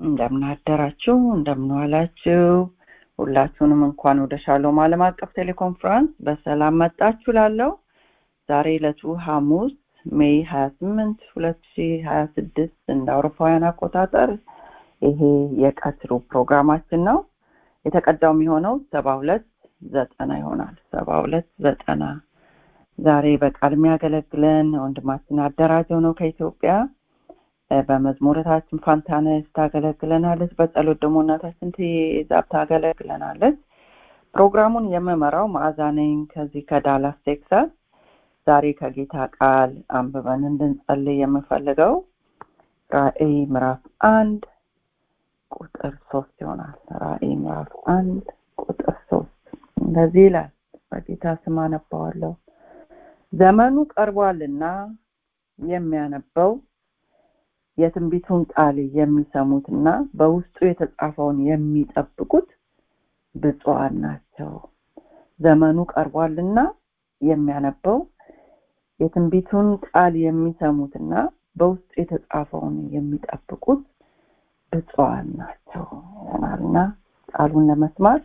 እንደምናደራችሁ እንደምንዋላችሁ ሁላችሁንም እንኳን ወደ ሻሎም ዓለም አቀፍ ቴሌኮንፈረንስ በሰላም መጣችሁ ላለው ዛሬ ዕለቱ ሐሙስ ሜይ ሀያ ስምንት ሁለት ሺ ሀያ ስድስት እንደ አውሮፓውያን አቆጣጠር ይሄ የቀትሩ ፕሮግራማችን ነው የተቀዳው የሚሆነው ሰባ ሁለት ዘጠና ይሆናል ሰባ ሁለት ዘጠና ዛሬ በቃል የሚያገለግለን ወንድማችን አደራጀው ነው ከኢትዮጵያ በመዝሙረታችን ፋንታነስ ታገለግለናለች በጸሎት ደግሞ እናታችን ትዛብ ታገለግለናለች ፕሮግራሙን የምመራው ማዕዛ ነኝ ከዚህ ከዳላስ ቴክሳስ ዛሬ ከጌታ ቃል አንብበን እንድንጸልይ የምፈልገው ራእይ ምዕራፍ አንድ ቁጥር ሶስት ይሆናል ራእይ ምዕራፍ አንድ ቁጥር ሶስት እንደዚህ ይላል በጌታ ስም አነባዋለሁ ዘመኑ ቀርቧልና የሚያነበው የትንቢቱን ቃል የሚሰሙትና በውስጡ የተጻፈውን የሚጠብቁት ብፁዓን ናቸው ዘመኑ ቀርቧልና የሚያነበው የትንቢቱን ቃል የሚሰሙትና በውስጡ የተጻፈውን የሚጠብቁት ብፁዓን ናቸው ይሆናልና ቃሉን ለመስማት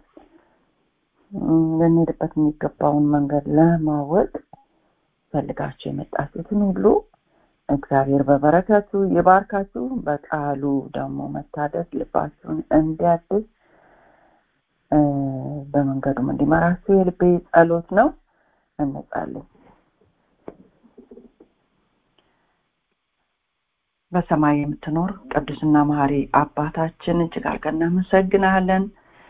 ልንሄድበት የሚገባውን መንገድ ለማወቅ ፈልጋችሁ የመጣችሁትን ሁሉ እግዚአብሔር በበረከቱ ይባርካችሁ በቃሉ ደግሞ መታደስ ልባችሁን እንዲያድስ በመንገዱም እንዲመራችሁ የልቤ ጸሎት ነው እንጸልይ በሰማይ የምትኖር ቅዱስና መሀሪ አባታችን እጅግ አድርገን እናመሰግናለን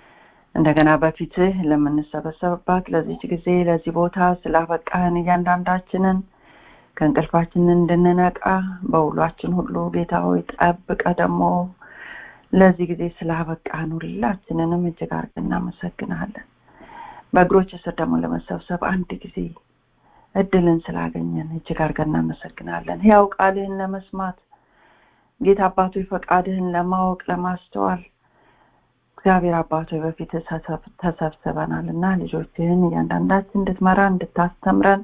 እንደገና በፊትህ ለምንሰበሰብባት ለዚች ጊዜ ለዚህ ቦታ ስላበቃህን እያንዳንዳችንን ከእንቅልፋችን እንድንነቃ በውሏችን ሁሉ ጌታ ሆይ ጠብቀ ደግሞ ለዚህ ጊዜ ስላበቃህን ሁላችንንም እጅግ አድርገን እናመሰግናለን በእግሮች ስር ደግሞ ለመሰብሰብ አንድ ጊዜ እድልን ስላገኘን እጅግ አድርገን እናመሰግናለን ያው ቃልህን ለመስማት ጌታ አባቶ ፈቃድህን ለማወቅ ለማስተዋል እግዚአብሔር አባቶ በፊት ተሰብስበናል እና ልጆችህን እያንዳንዳችን እንድትመራ እንድታስተምረን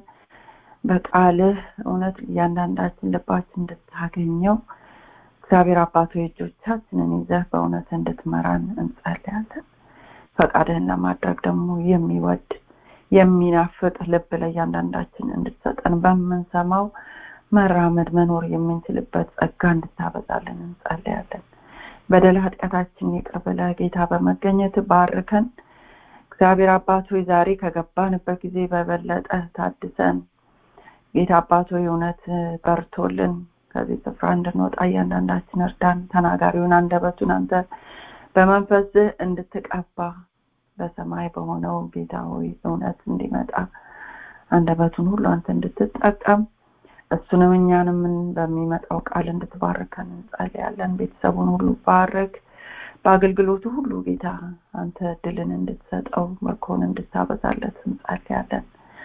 በቃልህ እውነት እያንዳንዳችን ልባችን እንድታገኘው እግዚአብሔር አባቶ እጆቻችንን ይዘህ በእውነት እንድትመራን እንጸልያለን ፈቃድህን ለማድረግ ደግሞ የሚወድ የሚናፍቅ ልብ ለእያንዳንዳችን እንድትሰጠን በምንሰማው መራመድ መኖር የምንችልበት ጸጋ እንድታበዛልን እንጸልያለን በደል ኃጢአታችን ይቅር ብለ ጌታ በመገኘት ባርከን እግዚአብሔር አባቶ ዛሬ ከገባንበት ጊዜ በበለጠ ታድሰን ጌታ አባቶ እውነት በርቶልን ከዚህ ስፍራ እንድንወጣ እያንዳንዳችን እርዳን ተናጋሪውን አንደበቱን አንተ በመንፈስህ እንድትቀባ በሰማይ በሆነው ጌታ ሆይ እውነት እንዲመጣ አንደበቱን ሁሉ አንተ እንድትጠቀም እሱንም እኛንም በሚመጣው ቃል እንድትባርከን እንጸልያለን ቤተሰቡን ሁሉ ባረክ በአገልግሎቱ ሁሉ ጌታ አንተ ድልን እንድትሰጠው መኮን እንድታበዛለት እንጸልያለን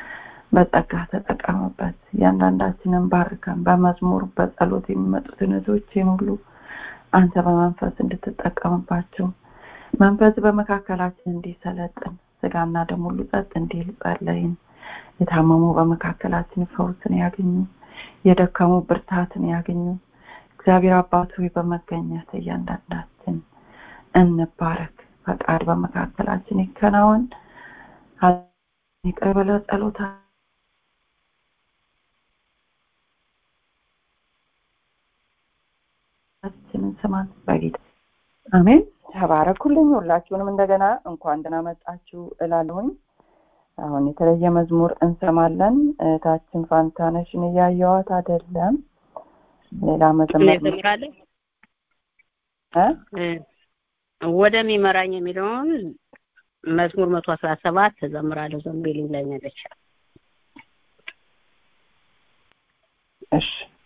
በጸጋ ተጠቀምበት እያንዳንዳችንን ባርከን በመዝሙር በጸሎት የሚመጡትን እህቶችን ሁሉ አንተ በመንፈስ እንድትጠቀምባቸው መንፈስ በመካከላችን እንዲሰለጥን ስጋና ደም ሁሉ ጸጥ እንዲል ጸለይን የታመሙ በመካከላችን ፈውስን ያገኙ የደከሙ ብርታትን ያገኙ እግዚአብሔር አባቱ በመገኘት እያንዳንዳችን እንባረክ ፈቃድ በመካከላችን ይከናወን ይቅር በለ ጸሎታ ስማን በጌታ አሜን ተባረኩልኝ ሁላችሁንም እንደገና እንኳን ደህና መጣችሁ እላለሁኝ አሁን የተለየ መዝሙር እንሰማለን እህታችን ፋንታነሽን እያየዋት አይደለም ሌላ መዘመር ወደሚመራኝ የሚለውን መዝሙር መቶ አስራ ሰባት ተዘምራለሁ ዘንቤል ላይ ነለች እሺ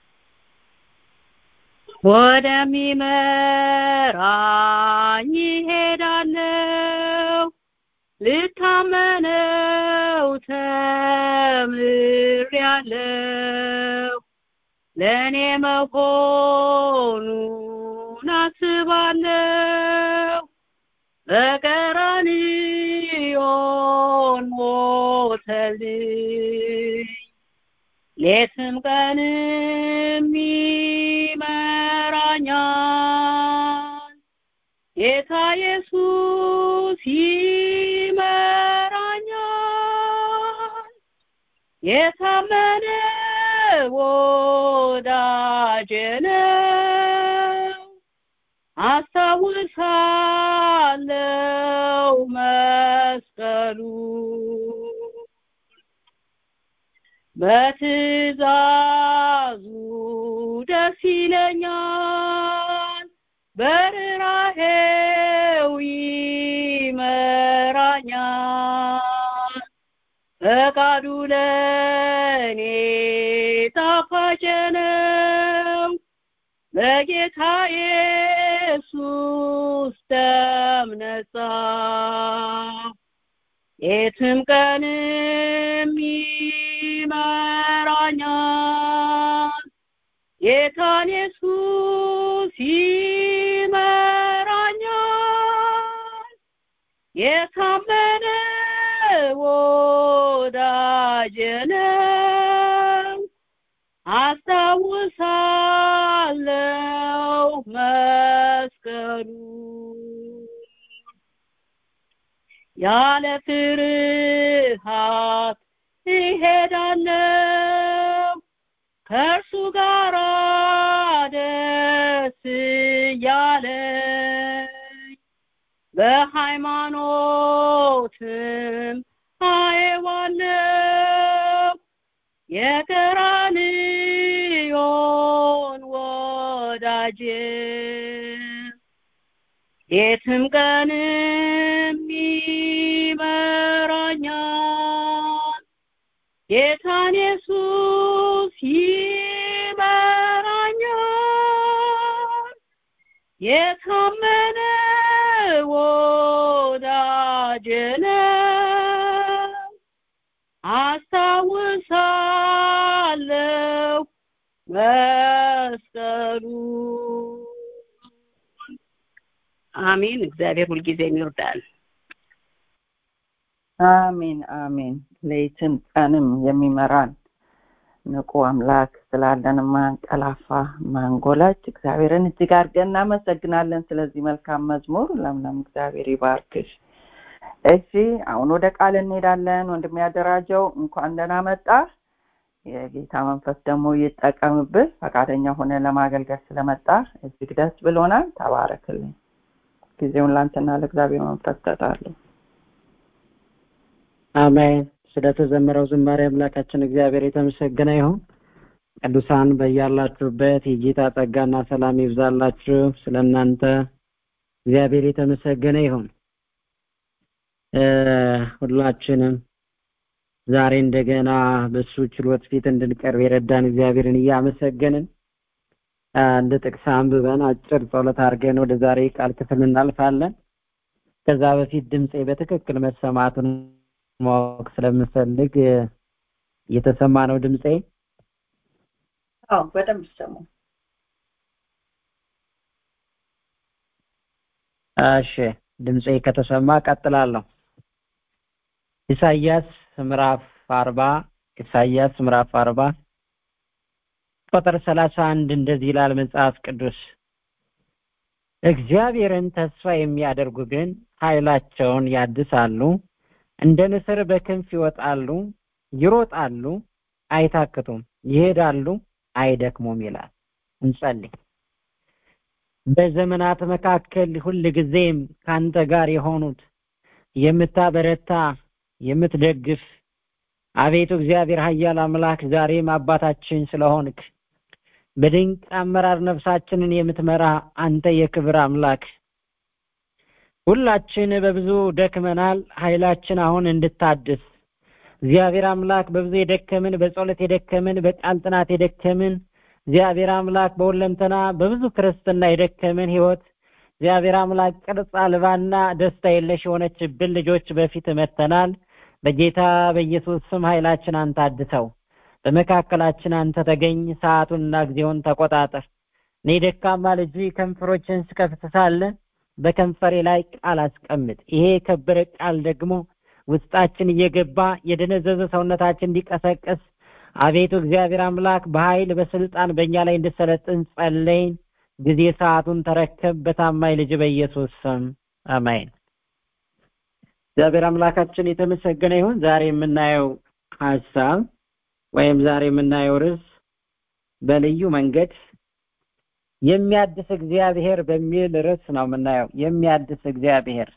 ወደሚመራኝ ይሄዳለው ልታመነው ተምሬያለው ለእኔ መሆኑን አስባለው በቀራንዮን ሞተልኝ ሌትም ቀንም ይመራኛል ጌታ ኢየሱስ ይመራኛል የታመነ ወዳጄ ነው አስታውሳለው መስቀሉ በትእዛዙ ደስ ይለኛል በርራሄው ይመራኛል ፈቃዱ ለእኔ ጣፋጭ ነው በጌታ ኢየሱስ ደም ነጻ የትም ቀንም ይመራኛል ጌታን ኢየሱስ ይመራኛል የታመነ ወዳጄ ነው አስታውሳለው መስቀሉ ያለ ፍርሃት እሄዳለው ከእርሱ ጋር ደስ እያለኝ በሃይማኖትም አየዋለው የቀራንዮን ወዳጄ የትም ቀንም ይመራኛል ጌታን ኢየሱስ ይመራኛል የታመነ ወዳጄ ነው አስታውሳለው መስቀሉ አሜን እግዚአብሔር ሁልጊዜም ይወዳል አሜን አሜን ሌትም ቀንም የሚመራን ንቁ አምላክ ስላለን ማንቀላፋ ማንጎላች እግዚአብሔርን እጅግ አድርገን እናመሰግናለን ስለዚህ መልካም መዝሙር ለምለም እግዚአብሔር ይባርክሽ እሺ አሁን ወደ ቃል እንሄዳለን ወንድም ያደራጀው እንኳን ደህና መጣ የጌታ መንፈስ ደግሞ ይጠቀምብህ ፈቃደኛ ሆነ ለማገልገል ስለመጣ እጅግ ደስ ብሎናል ተባረክልኝ ጊዜውን ላንተና ለእግዚአብሔር መንፈስ ሰጣለሁ አሜን ስለተዘመረው ዝማሬ አምላካችን እግዚአብሔር የተመሰገነ ይሁን ቅዱሳን በያላችሁበት የጌታ ጸጋና ሰላም ይብዛላችሁ ስለ እናንተ እግዚአብሔር የተመሰገነ ይሁን ሁላችንም ዛሬ እንደገና በሱ ችሎት ፊት እንድንቀርብ የረዳን እግዚአብሔርን እያመሰገንን እንደ ጥቅስ አንብበን አጭር ጸሎት አድርገን ወደ ዛሬ ቃል ክፍል እናልፋለን ከዛ በፊት ድምፄ በትክክል መሰማቱን ማወቅ ስለምፈልግ እየተሰማ ነው ድምፄ አዎ በደንብ ይሰማል እሺ ድምፄ ከተሰማ ቀጥላለሁ ኢሳይያስ ምዕራፍ አርባ ኢሳይያስ ምዕራፍ አርባ ቁጥር ሰላሳ አንድ እንደዚህ ይላል መጽሐፍ ቅዱስ እግዚአብሔርን ተስፋ የሚያደርጉ ግን ኃይላቸውን ያድሳሉ እንደ ንስር በክንፍ ይወጣሉ ይሮጣሉ አይታክቱም ይሄዳሉ አይደክሙም ይላል እንጸልይ በዘመናት መካከል ሁል ጊዜም ካንተ ጋር የሆኑት የምታበረታ የምትደግፍ አቤቱ እግዚአብሔር ኃያል አምላክ ዛሬም አባታችን ስለሆንክ በድንቅ አመራር ነፍሳችንን የምትመራ አንተ የክብር አምላክ ሁላችን በብዙ ደክመናል ኃይላችን አሁን እንድታድስ እግዚአብሔር አምላክ በብዙ የደከምን በጸሎት የደከምን በቃል ጥናት የደከምን እግዚአብሔር አምላክ በሁለንተና በብዙ ክርስትና የደከምን ህይወት እግዚአብሔር አምላክ ቅርጽ አልባና ደስታ የለሽ የሆነችብን ልጆች በፊት መተናል በጌታ በኢየሱስ ስም ኃይላችን አንተ አድሰው በመካከላችን አንተ ተገኝ ሰዓቱንና ጊዜውን ተቆጣጠር እኔ ደካማ ልጅ ከንፈሮችን ስከፍት ሳለ በከንፈሬ ላይ ቃል አስቀምጥ ይሄ የከበረ ቃል ደግሞ ውስጣችን እየገባ የደነዘዘ ሰውነታችን እንዲቀሰቀስ አቤቱ እግዚአብሔር አምላክ በኃይል በስልጣን በእኛ ላይ እንድሰለጥን ጸለይን ጊዜ ሰዓቱን ተረከብ በታማኝ ልጅ በኢየሱስ ስም አሜን። እግዚአብሔር አምላካችን የተመሰገነ ይሁን። ዛሬ የምናየው ሀሳብ ወይም ዛሬ የምናየው ርዕስ በልዩ መንገድ የሚያድስ እግዚአብሔር በሚል ርዕስ ነው የምናየው። የሚያድስ እግዚአብሔር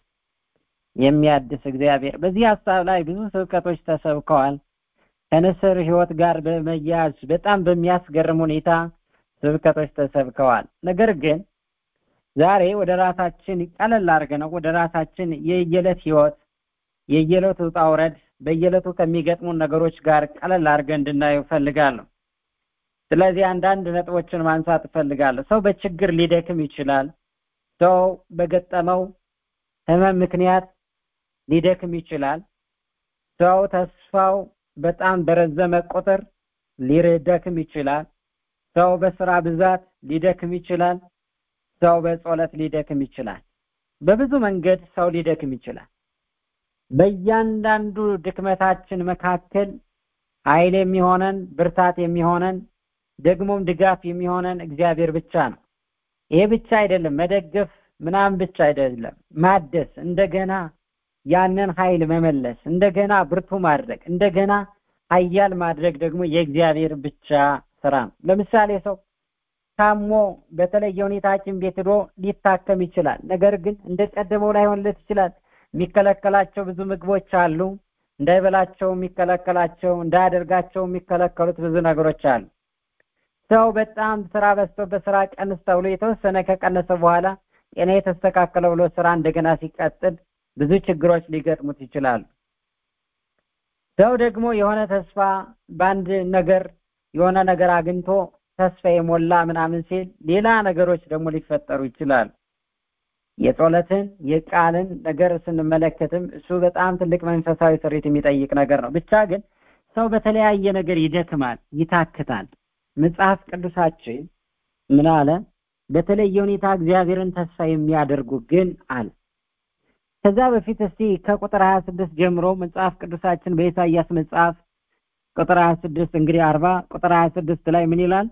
የሚያድስ እግዚአብሔር። በዚህ ሀሳብ ላይ ብዙ ስብከቶች ተሰብከዋል። ከንስር ሕይወት ጋር በመያያዝ በጣም በሚያስገርም ሁኔታ ስብከቶች ተሰብከዋል። ነገር ግን ዛሬ ወደ ራሳችን ቀለል አድርገን ወደ ራሳችን የየዕለት ሕይወት የየዕለት ውጣ ውረድ በየዕለቱ ከሚገጥሙን ነገሮች ጋር ቀለል አድርገን እንድናየው እፈልጋለሁ። ስለዚህ አንዳንድ ነጥቦችን ማንሳት እፈልጋለሁ። ሰው በችግር ሊደክም ይችላል። ሰው በገጠመው ህመም ምክንያት ሊደክም ይችላል። ሰው ተስፋው በጣም በረዘመ ቁጥር ሊደክም ይችላል። ሰው በስራ ብዛት ሊደክም ይችላል። ሰው በጸሎት ሊደክም ይችላል። በብዙ መንገድ ሰው ሊደክም ይችላል። በእያንዳንዱ ድክመታችን መካከል ኃይል የሚሆነን ብርታት የሚሆነን ደግሞም ድጋፍ የሚሆነን እግዚአብሔር ብቻ ነው። ይሄ ብቻ አይደለም፣ መደገፍ ምናምን ብቻ አይደለም፣ ማደስ፣ እንደገና ያንን ኃይል መመለስ፣ እንደገና ብርቱ ማድረግ፣ እንደገና ኃያል ማድረግ ደግሞ የእግዚአብሔር ብቻ ስራ ነው። ለምሳሌ ሰው ታሞ በተለየ ሁኔታ ሐኪም ቤት ሄዶ ሊታከም ይችላል። ነገር ግን እንደ ቀደመው ላይሆንለት ይችላል። የሚከለከላቸው ብዙ ምግቦች አሉ። እንዳይበላቸው የሚከለከላቸው፣ እንዳያደርጋቸው የሚከለከሉት ብዙ ነገሮች አሉ። ሰው በጣም ስራ በዝቶ በስራ ቀንስ ተብሎ የተወሰነ ከቀነሰ በኋላ ጤና የተስተካከለ ብሎ ስራ እንደገና ሲቀጥል ብዙ ችግሮች ሊገጥሙት ይችላሉ። ሰው ደግሞ የሆነ ተስፋ በአንድ ነገር የሆነ ነገር አግኝቶ ተስፋ የሞላ ምናምን ሲል ሌላ ነገሮች ደግሞ ሊፈጠሩ ይችላሉ። የጸሎትን የቃልን ነገር ስንመለከትም እሱ በጣም ትልቅ መንፈሳዊ ስሪት የሚጠይቅ ነገር ነው። ብቻ ግን ሰው በተለያየ ነገር ይደክማል፣ ይታክታል። መጽሐፍ ቅዱሳችን ምን አለ? በተለየ ሁኔታ እግዚአብሔርን ተስፋ የሚያደርጉ ግን አለ። ከዛ በፊት እስቲ ከቁጥር 26 ጀምሮ መጽሐፍ ቅዱሳችን በኢሳይያስ መጽሐፍ ቁጥር 26 እንግዲህ 40 ቁጥር 26 ላይ ምን ይላል?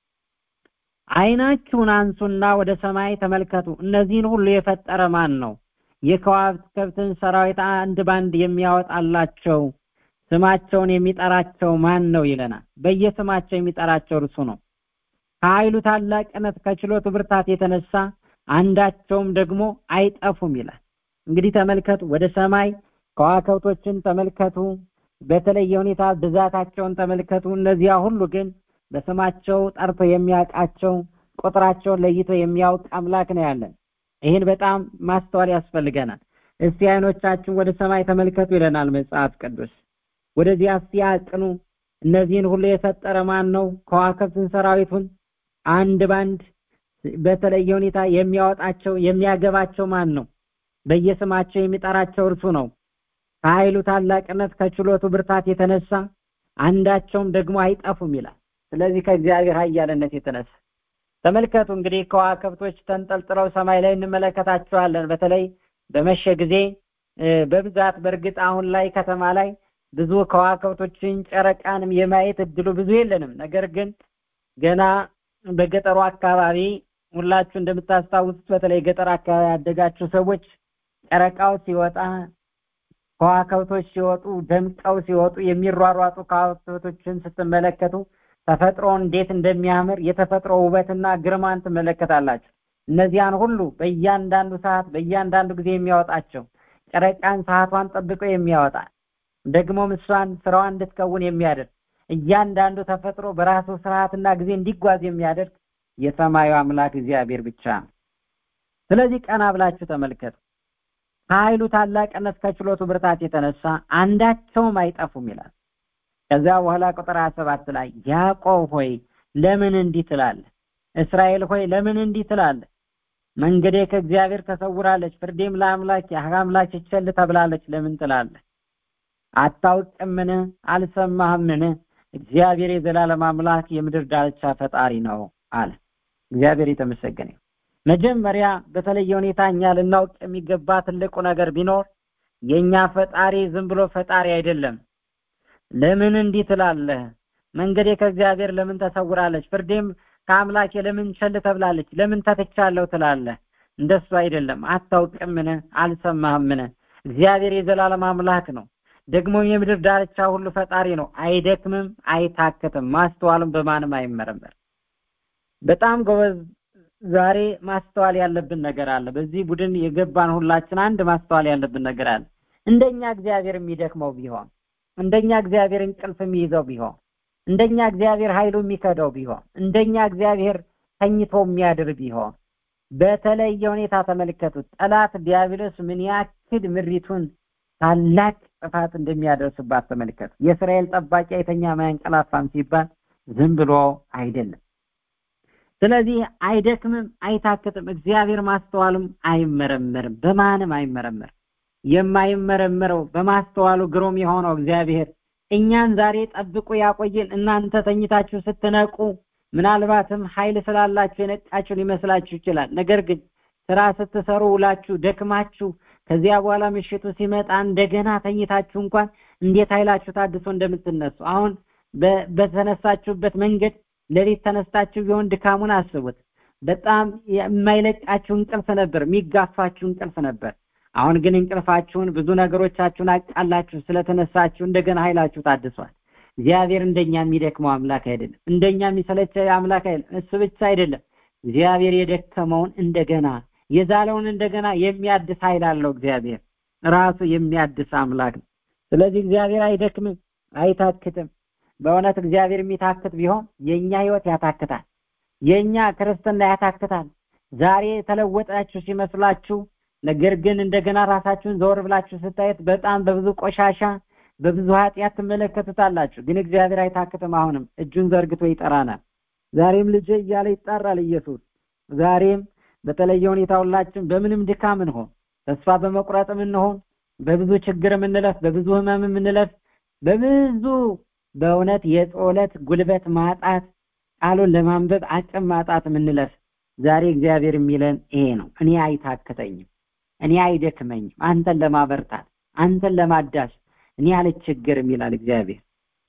ዓይናችሁን አንሱና ወደ ሰማይ ተመልከቱ። እነዚህን ሁሉ የፈጠረ ማን ነው? የከዋክብትን ሰራዊት አንድ ባንድ የሚያወጣላቸው ስማቸውን የሚጠራቸው ማን ነው ይለናል። በየስማቸው የሚጠራቸው እርሱ ነው። ከኃይሉ ታላቅነት ከችሎቱ ብርታት የተነሳ አንዳቸውም ደግሞ አይጠፉም ይላል። እንግዲህ ተመልከቱ፣ ወደ ሰማይ ከዋክብቶችን ተመልከቱ። በተለየ ሁኔታ ብዛታቸውን ተመልከቱ። እነዚያ ሁሉ ግን በስማቸው ጠርቶ የሚያውቃቸው ቁጥራቸውን ለይቶ የሚያውቅ አምላክ ነው ያለን። ይህን በጣም ማስተዋል ያስፈልገናል። እስቲ አይኖቻችን ወደ ሰማይ ተመልከቱ ይለናል መጽሐፍ ቅዱስ። ወደዚያ እስቲ አቅኑ። እነዚህን ሁሉ የፈጠረ ማን ነው? ከዋክብትን ሰራዊቱን አንድ ባንድ በተለየ ሁኔታ የሚያወጣቸው የሚያገባቸው ማን ነው? በየስማቸው የሚጠራቸው እርሱ ነው። ከኃይሉ ታላቅነት ከችሎቱ ብርታት የተነሳ አንዳቸውም ደግሞ አይጠፉም ይላል። ስለዚህ ከእግዚአብሔር ኃያልነት የተነሳ ተመልከቱ እንግዲህ ከዋክብቶች ተንጠልጥለው ሰማይ ላይ እንመለከታቸዋለን። በተለይ በመሸ ጊዜ በብዛት በእርግጥ አሁን ላይ ከተማ ላይ ብዙ ከዋክብቶችን ጨረቃንም የማየት እድሉ ብዙ የለንም። ነገር ግን ገና በገጠሩ አካባቢ ሁላችሁ እንደምታስታውሱት በተለይ ገጠር አካባቢ ያደጋችሁ ሰዎች ጨረቃው ሲወጣ ከዋክብቶች ሲወጡ ደምቀው ሲወጡ የሚሯሯጡ ከዋክብቶችን ስትመለከቱ ተፈጥሮ እንዴት እንደሚያምር የተፈጥሮ ውበትና ግርማን ትመለከታላችሁ። እነዚያን ሁሉ በእያንዳንዱ ሰዓት በእያንዳንዱ ጊዜ የሚያወጣቸው ጨረቃን ሰዓቷን ጠብቆ የሚያወጣ ደግሞም እሷን ስራዋን እንድትከውን የሚያደርግ እያንዳንዱ ተፈጥሮ በራሱ ስርዓትና ጊዜ እንዲጓዝ የሚያደርግ የሰማዩ አምላክ እግዚአብሔር ብቻ ነው። ስለዚህ ቀና ብላችሁ ተመልከቱ። ከኃይሉ ታላቅነት ከችሎቱ ብርታት የተነሳ አንዳቸውም አይጠፉም ይላል። ከዚያ በኋላ ቁጥር 27 ላይ ያዕቆብ ሆይ ለምን እንዲህ ትላለህ? እስራኤል ሆይ ለምን እንዲህ ትላለህ? መንገዴ ከእግዚአብሔር ተሰውራለች፣ ፍርዴም ለአምላክ አምላክ ቸል ተብላለች ለምን ትላለህ? አታውቅምን? አልሰማህምን? እግዚአብሔር የዘላለም አምላክ የምድር ዳርቻ ፈጣሪ ነው አለ። እግዚአብሔር የተመሰገነ መጀመሪያ በተለየ ሁኔታ እኛ ልናውቅ የሚገባ ትልቁ ነገር ቢኖር የኛ ፈጣሪ ዝም ብሎ ፈጣሪ አይደለም። ለምን እንዲህ ትላለህ? መንገዴ ከእግዚአብሔር ለምን ተሰውራለች? ፍርዴም ከአምላኬ ለምን ቸል ተብላለች ለምን ተትቻለሁ ትላለህ እንደሱ አይደለም አታውቅምን አልሰማህምን እግዚአብሔር የዘላለም አምላክ ነው ደግሞ የምድር ዳርቻ ሁሉ ፈጣሪ ነው አይደክምም አይታክትም ማስተዋልም በማንም አይመረመር በጣም ጎበዝ ዛሬ ማስተዋል ያለብን ነገር አለ በዚህ ቡድን የገባን ሁላችን አንድ ማስተዋል ያለብን ነገር አለ እንደኛ እግዚአብሔር የሚደክመው ቢሆን እንደኛ እግዚአብሔር እንቅልፍ የሚይዘው ቢሆን እንደኛ እግዚአብሔር ኃይሉ የሚከደው ቢሆን እንደኛ እግዚአብሔር ተኝቶ የሚያድር ቢሆን በተለየ ሁኔታ ተመልከቱት ጠላት ዲያብሎስ ምን ያክል ምሪቱን ታላቅ ጥፋት እንደሚያደርስባት ተመልከቱ የእስራኤል ጠባቂ አይተኛ ማያንቀላፋም ሲባል ዝም ብሎ አይደለም ስለዚህ አይደክምም አይታክትም እግዚአብሔር ማስተዋሉም አይመረመርም በማንም አይመረመርም የማይመረመረው በማስተዋሉ ግሩም የሆነው እግዚአብሔር እኛን ዛሬ ጠብቆ ያቆየን እናንተ ተኝታችሁ ስትነቁ ምናልባትም ኃይል ስላላችሁ የነቃችሁ ሊመስላችሁ ይችላል ነገር ግን ስራ ስትሰሩ ውላችሁ ደክማችሁ ከዚያ በኋላ ምሽቱ ሲመጣ እንደገና ተኝታችሁ እንኳን እንዴት ኃይላችሁ ታድሶ እንደምትነሱ አሁን በተነሳችሁበት መንገድ ሌሊት ተነስታችሁ ቢሆን ድካሙን አስቡት በጣም የማይለቃችሁ እንቅልፍ ነበር የሚጋፋችሁ እንቅልፍ ነበር አሁን ግን እንቅልፋችሁን ብዙ ነገሮቻችሁን አቃላችሁ ስለተነሳችሁ እንደገና ኃይላችሁ ታድሷል እግዚአብሔር እንደኛ የሚደክመው አምላክ አይደለም እንደኛ የሚሰለቸ አምላክ አይደለም እሱ ብቻ አይደለም እግዚአብሔር የደከመውን እንደገና የዛለውን እንደገና የሚያድስ ኃይል አለው እግዚአብሔር ራሱ የሚያድስ አምላክ ነው ስለዚህ እግዚአብሔር አይደክምም አይታክትም በእውነት እግዚአብሔር የሚታክት ቢሆን የኛ ህይወት ያታክታል የኛ ክርስትና ያታክታል ዛሬ የተለወጣችሁ ሲመስላችሁ ነገር ግን እንደገና ራሳችሁን ዘወር ብላችሁ ስታየት በጣም በብዙ ቆሻሻ በብዙ ኃጢአት ትመለከቱታላችሁ ግን እግዚአብሔር አይታክትም አሁንም እጁን ዘርግቶ ይጠራናል ዛሬም ልጅ እያለ ይጣራል ኢየሱስ ዛሬም በተለየ ሁኔታ ሁላችን በምንም ድካም እንሆን ተስፋ በመቁረጥም እንሆን በብዙ ችግር የምንለፍ በብዙ ህመም የምንለፍ በብዙ በእውነት የጸሎት ጉልበት ማጣት ቃሉን ለማንበብ አቅም ማጣት የምንለፍ ዛሬ እግዚአብሔር የሚለን ይሄ ነው እኔ አይታክተኝም እኔ አይደክመኝም አንተን ለማበርታት አንተን ለማዳስ እኔ አልቸገርም ይላል እግዚአብሔር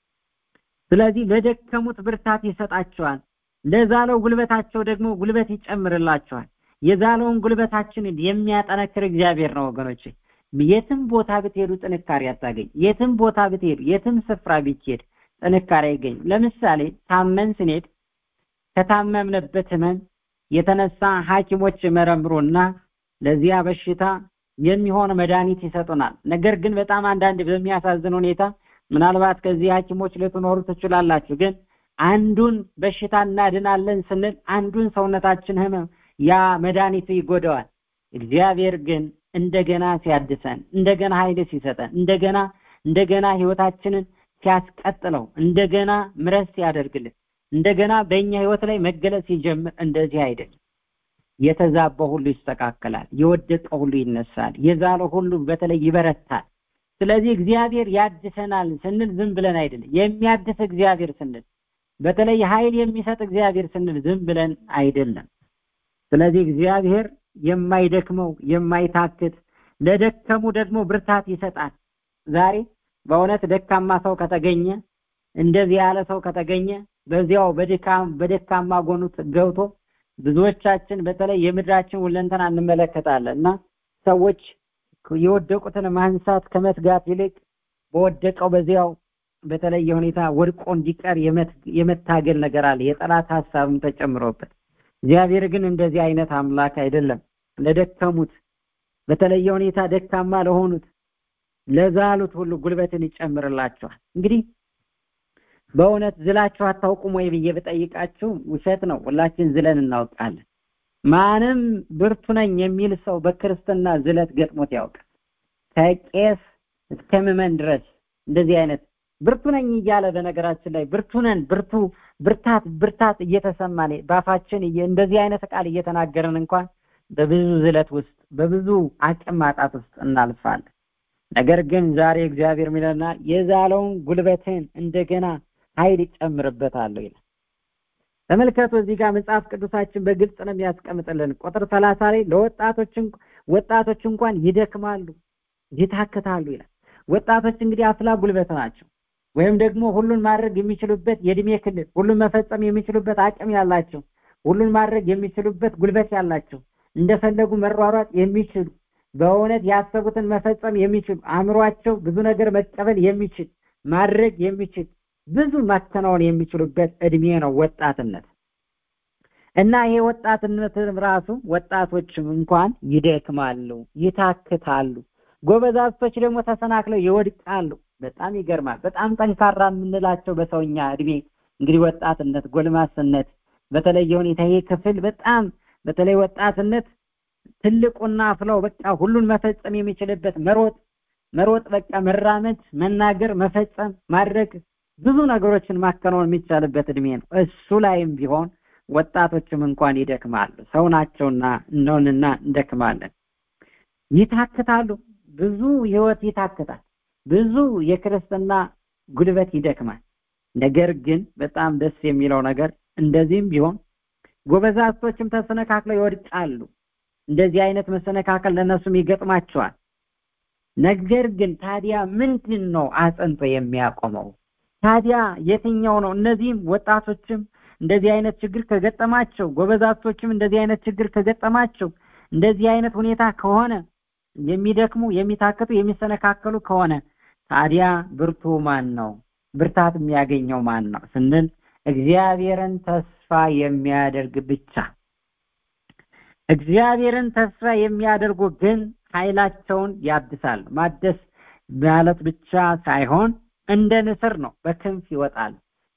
ስለዚህ ለደከሙት ብርታት ይሰጣቸዋል ለዛለው ጉልበታቸው ደግሞ ጉልበት ይጨምርላቸዋል የዛለውን ጉልበታችንን የሚያጠነክር እግዚአብሔር ነው ወገኖች የትም ቦታ ብትሄዱ ጥንካሬ አታገኝ የትም ቦታ ብትሄዱ የትም ስፍራ ብትሄድ ጥንካሬ አይገኝ ለምሳሌ ታመን ስንሄድ ከታመምንበት ህመም የተነሳ ሐኪሞች መረምሩና ለዚያ በሽታ የሚሆን መድኃኒት ይሰጡናል ነገር ግን በጣም አንዳንድ በሚያሳዝን ሁኔታ ምናልባት ከዚህ ሐኪሞች ልትኖሩ ትችላላችሁ ግን አንዱን በሽታ እናድናለን ስንል አንዱን ሰውነታችን ህመም ያ መድኃኒቱ ይጎደዋል እግዚአብሔር ግን እንደገና ሲያድሰን እንደገና ኃይል ሲሰጠን እንደገና እንደገና ህይወታችንን ሲያስቀጥለው እንደገና ምረት ሲያደርግልን እንደገና በእኛ ህይወት ላይ መገለጽ ሲጀምር እንደዚህ አይደለም የተዛባው ሁሉ ይስተካከላል የወደቀው ሁሉ ይነሳል የዛለው ሁሉ በተለይ ይበረታል ስለዚህ እግዚአብሔር ያድሰናል ስንል ዝም ብለን አይደለም የሚያድስ እግዚአብሔር ስንል በተለይ ኃይል የሚሰጥ እግዚአብሔር ስንል ዝም ብለን አይደለም ስለዚህ እግዚአብሔር የማይደክመው የማይታክት ለደከሙ ደግሞ ብርታት ይሰጣል ዛሬ በእውነት ደካማ ሰው ከተገኘ እንደዚህ ያለ ሰው ከተገኘ በዚያው በድካም በደካማ ጎኑ ገብቶ ብዙዎቻችን በተለይ የምድራችን ሁለንተና እንመለከታለን እና ሰዎች የወደቁትን ማንሳት ከመትጋት ይልቅ በወደቀው በዚያው በተለየ ሁኔታ ወድቆ እንዲቀር የመታገል ነገር አለ የጠላት ሀሳብም ተጨምሮበት እግዚአብሔር ግን እንደዚህ አይነት አምላክ አይደለም ለደከሙት በተለየ ሁኔታ ደካማ ለሆኑት ለዛሉት ሁሉ ጉልበትን ይጨምርላቸዋል እንግዲህ በእውነት ዝላችሁ አታውቁም ወይ ብዬ ብጠይቃችሁ ውሸት ነው ሁላችን ዝለን እናውቃለን ማንም ብርቱ ነኝ የሚል ሰው በክርስትና ዝለት ገጥሞት ያውቃል ከቄስ እስከ ምመን ድረስ እንደዚህ አይነት ብርቱ ነኝ እያለ በነገራችን ላይ ብርቱ ነን ብርቱ ብርታት ብርታት እየተሰማን ባፋችን እንደዚህ አይነት ቃል እየተናገረን እንኳን በብዙ ዝለት ውስጥ በብዙ አቅም ማጣት ውስጥ እናልፋለን ነገር ግን ዛሬ እግዚአብሔር ሚለና የዛለውን ጉልበትን እንደገና ኃይል ይጨምርበታለሁ ይላል ተመልከቱ እዚህ ጋር መጽሐፍ ቅዱሳችን በግልጽ ነው የሚያስቀምጥልን ቁጥር ሰላሳ ላይ ለወጣቶች ወጣቶች እንኳን ይደክማሉ ይታክታሉ ይላል ወጣቶች እንግዲህ አፍላ ጉልበት ናቸው ወይም ደግሞ ሁሉን ማድረግ የሚችሉበት የእድሜ ክልል ሁሉን መፈጸም የሚችሉበት አቅም ያላቸው ሁሉን ማድረግ የሚችሉበት ጉልበት ያላቸው እንደፈለጉ መሯሯጥ የሚችሉ በእውነት ያሰቡትን መፈጸም የሚችሉ አእምሯቸው ብዙ ነገር መቀበል የሚችል ማድረግ የሚችል ብዙ ማከናወን የሚችሉበት እድሜ ነው ወጣትነት እና ይሄ ወጣትነት ራሱ ወጣቶችም እንኳን ይደክማሉ ይታክታሉ ጎበዛዝቶች ደግሞ ተሰናክለው ይወድቃሉ በጣም ይገርማል በጣም ጠንካራ የምንላቸው በሰውኛ እድሜ እንግዲህ ወጣትነት ጎልማስነት በተለየ ሁኔታ ይሄ ክፍል በጣም በተለይ ወጣትነት ትልቁና አፍላው በቃ ሁሉን መፈጸም የሚችልበት መሮጥ መሮጥ በቃ መራመድ መናገር መፈጸም ማድረግ ብዙ ነገሮችን ማከናወን የሚቻልበት እድሜ ነው እሱ ላይም ቢሆን ወጣቶችም እንኳን ይደክማሉ ሰው ናቸውና እንደውንና እንደክማለን ይታክታሉ ብዙ ህይወት ይታክታል ብዙ የክርስትና ጉልበት ይደክማል ነገር ግን በጣም ደስ የሚለው ነገር እንደዚህም ቢሆን ጎበዛዝቶችም ተሰነካክለው ይወድቃሉ እንደዚህ አይነት መሰነካከል ለነሱም ይገጥማቸዋል ነገር ግን ታዲያ ምንድን ነው አጽንቶ የሚያቆመው ታዲያ የትኛው ነው እነዚህም ወጣቶችም እንደዚህ አይነት ችግር ከገጠማቸው ጎበዛዝቶችም እንደዚህ አይነት ችግር ከገጠማቸው እንደዚህ አይነት ሁኔታ ከሆነ የሚደክሙ የሚታክቱ የሚሰነካከሉ ከሆነ ታዲያ ብርቱ ማን ነው ብርታት የሚያገኘው ማን ነው ስንል እግዚአብሔርን ተስፋ የሚያደርግ ብቻ እግዚአብሔርን ተስፋ የሚያደርጉ ግን ኃይላቸውን ያድሳሉ ማደስ ማለት ብቻ ሳይሆን እንደ ንስር ነው በክንፍ ይወጣል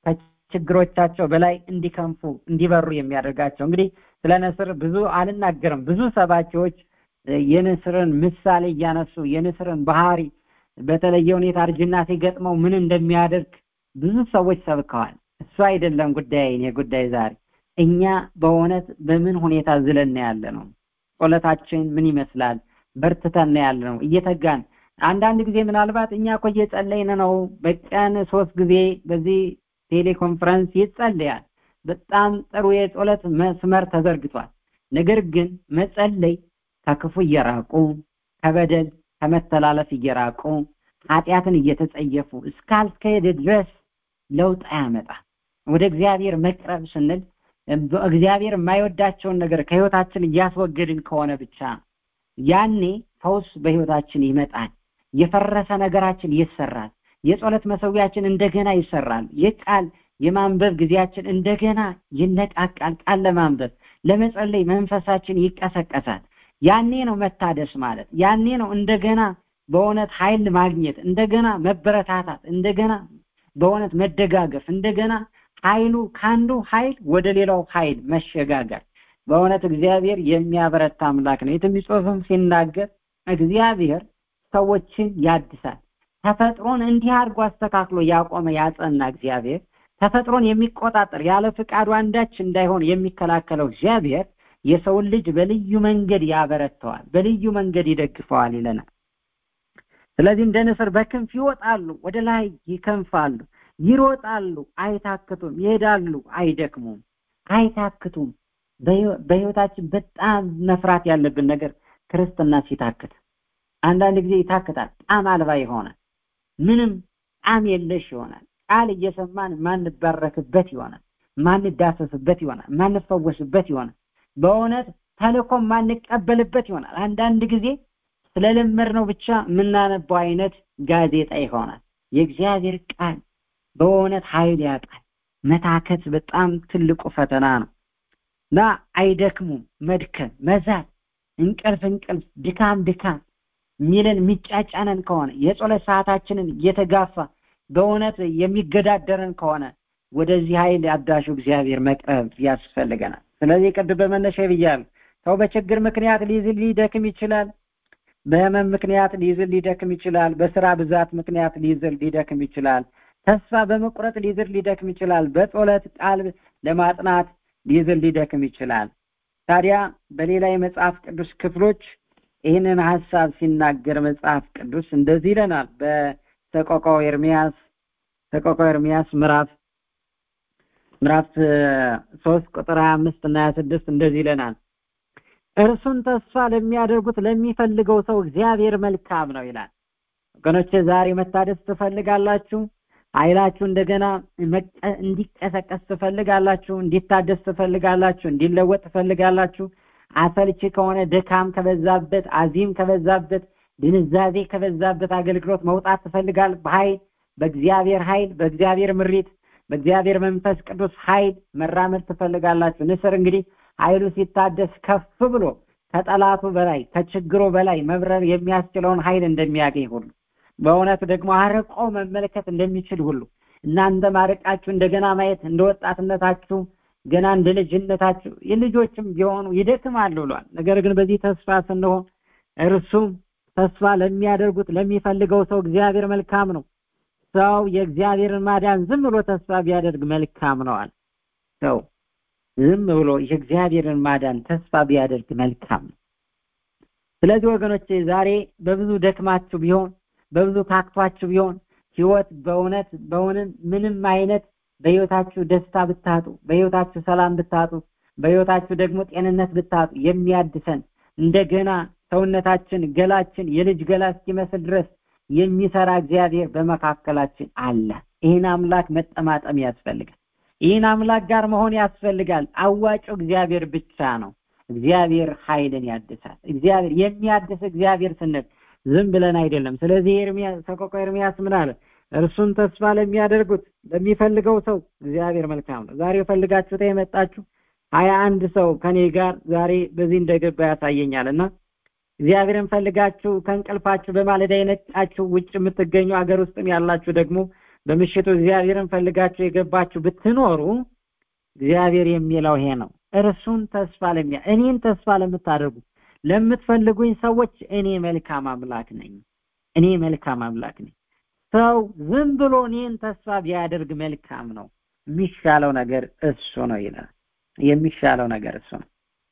ከችግሮቻቸው በላይ እንዲከንፉ እንዲበሩ የሚያደርጋቸው እንግዲህ ስለ ንስር ብዙ አልናገርም ብዙ ሰባኪዎች የንስርን ምሳሌ እያነሱ የንስርን ባህሪ በተለየ ሁኔታ እርጅና ሲገጥመው ምን እንደሚያደርግ ብዙ ሰዎች ሰብከዋል እሱ አይደለም ጉዳይ እኔ ጉዳይ ዛሬ እኛ በእውነት በምን ሁኔታ ዝለን ያለ ነው ጸሎታችን ምን ይመስላል በርትተን ያለ ነው እየተጋን አንዳንድ ጊዜ ምናልባት እኛ እኮ እየጸለይን ነው በቀን ሶስት ጊዜ በዚህ ቴሌኮንፈረንስ ይጸለያል በጣም ጥሩ የጸሎት መስመር ተዘርግቷል ነገር ግን መጸለይ ከክፉ እየራቁ ከበደል ከመተላለፍ እየራቁ ኃጢአትን እየተጸየፉ እስካልከሄደ ድረስ ለውጥ አያመጣ ወደ እግዚአብሔር መቅረብ ስንል እግዚአብሔር የማይወዳቸውን ነገር ከህይወታችን እያስወገድን ከሆነ ብቻ ያኔ ፈውስ በህይወታችን ይመጣል የፈረሰ ነገራችን ይሰራል የጸሎት መሰዊያችን እንደገና ይሰራል የቃል የማንበብ ጊዜያችን እንደገና ይነቃቃል ቃል ለማንበብ ለመጸለይ መንፈሳችን ይቀሰቀሳል ያኔ ነው መታደስ ማለት ያኔ ነው እንደገና በእውነት ኃይል ማግኘት እንደገና መበረታታት እንደገና በእውነት መደጋገፍ እንደገና ኃይሉ ከአንዱ ኃይል ወደ ሌላው ኃይል መሸጋገር በእውነት እግዚአብሔር የሚያበረታ አምላክ ነው የትንቢት ጽሑፍም ሲናገር እግዚአብሔር ሰዎችን ያድሳል ተፈጥሮን እንዲህ አድርጎ አስተካክሎ ያቆመ ያጸና እግዚአብሔር ተፈጥሮን የሚቆጣጠር ያለ ፍቃዱ አንዳች እንዳይሆን የሚከላከለው እግዚአብሔር የሰውን ልጅ በልዩ መንገድ ያበረተዋል በልዩ መንገድ ይደግፈዋል ይለናል ስለዚህ እንደ ንስር በክንፍ ይወጣሉ ወደ ላይ ይከንፋሉ ይሮጣሉ አይታክቱም ይሄዳሉ አይደክሙም አይታክቱም በህይወታችን በጣም መፍራት ያለብን ነገር ክርስትና ሲታክት አንዳንድ ጊዜ ይታክታል ጣም አልባ ይሆናል ምንም ጣም የለሽ ይሆናል ቃል እየሰማን ማንባረክበት ይሆናል ማንዳሰስበት ይሆናል ማንፈወስበት ይሆናል በእውነት ተልኮ ማንቀበልበት ይሆናል አንዳንድ ጊዜ ስለለመድ ነው ብቻ የምናነባው አይነት ጋዜጣ ይሆናል የእግዚአብሔር ቃል በእውነት ኃይል ያጣል መታከት በጣም ትልቁ ፈተና ነው እና አይደክሙም መድከም መዛት እንቅልፍ እንቅልፍ ድካም ድካም ሚለን የሚጫጫነን ከሆነ የጸሎት ሰዓታችንን እየተጋፋ በእውነት የሚገዳደረን ከሆነ ወደዚህ ኃይል አዳሹ እግዚአብሔር መቅረብ ያስፈልገናል ስለዚህ ቅድም በመነሻ ብያለሁ ሰው በችግር ምክንያት ሊዝል ሊደክም ይችላል በህመም ምክንያት ሊዝል ሊደክም ይችላል በስራ ብዛት ምክንያት ሊዝል ሊደክም ይችላል ተስፋ በመቁረጥ ሊዝል ሊደክም ይችላል በጸሎት ቃል ለማጥናት ሊዝል ሊደክም ይችላል ታዲያ በሌላ የመጽሐፍ ቅዱስ ክፍሎች ይህንን ሀሳብ ሲናገር መጽሐፍ ቅዱስ እንደዚህ ይለናል በተቆቃው ኤርሚያስ ተቆቃው ኤርሚያስ ምዕራፍ ምዕራፍ ሶስት ቁጥር ሀያ አምስት እና ሀያ ስድስት እንደዚህ ይለናል እርሱን ተስፋ ለሚያደርጉት ለሚፈልገው ሰው እግዚአብሔር መልካም ነው ይላል ወገኖቼ ዛሬ መታደስ ትፈልጋላችሁ ኃይላችሁ እንደገና እንዲቀሰቀስ ትፈልጋላችሁ እንዲታደስ ትፈልጋላችሁ እንዲለወጥ ትፈልጋላችሁ አሰልቺ ከሆነ ድካም ከበዛበት አዚም ከበዛበት ድንዛዜ ከበዛበት አገልግሎት መውጣት ትፈልጋል በኃይል በእግዚአብሔር ኃይል በእግዚአብሔር ምሪት በእግዚአብሔር መንፈስ ቅዱስ ኃይል መራመድ ትፈልጋላችሁ ንስር እንግዲህ ኃይሉ ሲታደስ ከፍ ብሎ ከጠላቱ በላይ ከችግሩ በላይ መብረር የሚያስችለውን ኃይል እንደሚያገኝ ሁሉ በእውነት ደግሞ አርቆ መመልከት እንደሚችል ሁሉ እናንተ ማርቃችሁ እንደገና ማየት እንደ ወጣትነታችሁ ገና እንደ ልጅነታችሁ የልጆችም ቢሆኑ ይደክማሉ ብሏል ነገር ግን በዚህ ተስፋ ስንሆን እርሱም ተስፋ ለሚያደርጉት ለሚፈልገው ሰው እግዚአብሔር መልካም ነው ሰው የእግዚአብሔርን ማዳን ዝም ብሎ ተስፋ ቢያደርግ መልካም ነዋል ሰው ዝም ብሎ የእግዚአብሔርን ማዳን ተስፋ ቢያደርግ መልካም ነው ስለዚህ ወገኖቼ ዛሬ በብዙ ደክማችሁ ቢሆን በብዙ ታክቷችሁ ቢሆን ህይወት በእውነት በእውነት ምንም አይነት በህይወታችሁ ደስታ ብታጡ በህይወታችሁ ሰላም ብታጡ በህይወታችሁ ደግሞ ጤንነት ብታጡ የሚያድሰን እንደገና ሰውነታችን ገላችን የልጅ ገላ እስኪመስል ድረስ የሚሰራ እግዚአብሔር በመካከላችን አለ ይህን አምላክ መጠማጠም ያስፈልጋል ይህን አምላክ ጋር መሆን ያስፈልጋል አዋጭው እግዚአብሔር ብቻ ነው እግዚአብሔር ኃይልን ያድሳል እግዚአብሔር የሚያድስ እግዚአብሔር ስንል ዝም ብለን አይደለም ስለዚህ ኤርሚያስ ሰቆቃ ኤርሚያስ ምን አለ እርሱን ተስፋ ለሚያደርጉት ለሚፈልገው ሰው እግዚአብሔር መልካም ነው ዛሬ ፈልጋችሁ የመጣችሁ ሀያ አንድ ሰው ከኔ ጋር ዛሬ በዚህ እንደገባ ያሳየኛል እና እግዚአብሔርን ፈልጋችሁ ከእንቅልፋችሁ በማለዳ የነቃችሁ ውጭ የምትገኙ አገር ውስጥም ያላችሁ ደግሞ በምሽቱ እግዚአብሔርን ፈልጋችሁ የገባችሁ ብትኖሩ እግዚአብሔር የሚለው ይሄ ነው እርሱን ተስፋ ለሚያ እኔን ተስፋ ለምታደርጉ ለምትፈልጉኝ ሰዎች እኔ መልካም አምላክ ነኝ እኔ መልካም አምላክ ነኝ ሰው ዝም ብሎ እኔን ተስፋ ቢያደርግ መልካም ነው የሚሻለው ነገር እሱ ነው ይላል የሚሻለው ነገር እሱ ነው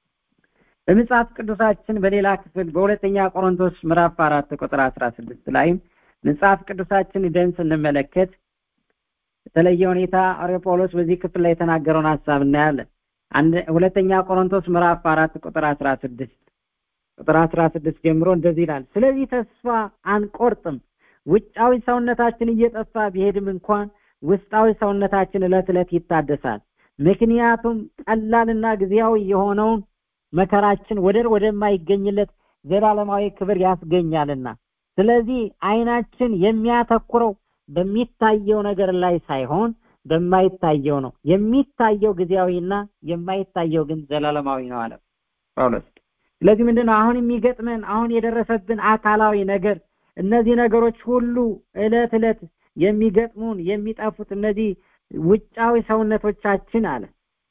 በመጽሐፍ ቅዱሳችን በሌላ ክፍል በሁለተኛ ቆሮንቶስ ምዕራፍ አራት ቁጥር አስራ ስድስት ላይም መጽሐፍ ቅዱሳችን ደን ስንመለከት በተለየ ሁኔታ ሐዋርያው ጳውሎስ በዚህ ክፍል ላይ የተናገረውን ሀሳብ እናያለን ሁለተኛ ቆሮንቶስ ምዕራፍ አራት ቁጥር አስራ ስድስት ቁጥር አስራ ስድስት ጀምሮ እንደዚህ ይላል ስለዚህ ተስፋ አንቆርጥም ውጫዊ ሰውነታችን እየጠፋ ቢሄድም እንኳን ውስጣዊ ሰውነታችን እለት እለት ይታደሳል ምክንያቱም ቀላልና ጊዜያዊ የሆነውን መከራችን ወደር ወደማይገኝለት ዘላለማዊ ክብር ያስገኛልና ስለዚህ አይናችን የሚያተኩረው በሚታየው ነገር ላይ ሳይሆን በማይታየው ነው የሚታየው ጊዜያዊና የማይታየው ግን ዘላለማዊ ነው አለ ጳውሎስ ስለዚህ ምንድነው አሁን የሚገጥመን አሁን የደረሰብን አካላዊ ነገር እነዚህ ነገሮች ሁሉ እለት እለት የሚገጥሙን የሚጠፉት እነዚህ ውጫዊ ሰውነቶቻችን አለ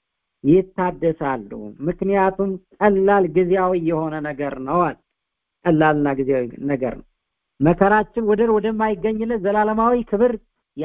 ይታደሳሉ ምክንያቱም ቀላል ጊዜያዊ የሆነ ነገር ነው አለ ቀላልና ጊዜያዊ ነገር ነው መከራችን ወደር ወደማይገኝለት ዘላለማዊ ክብር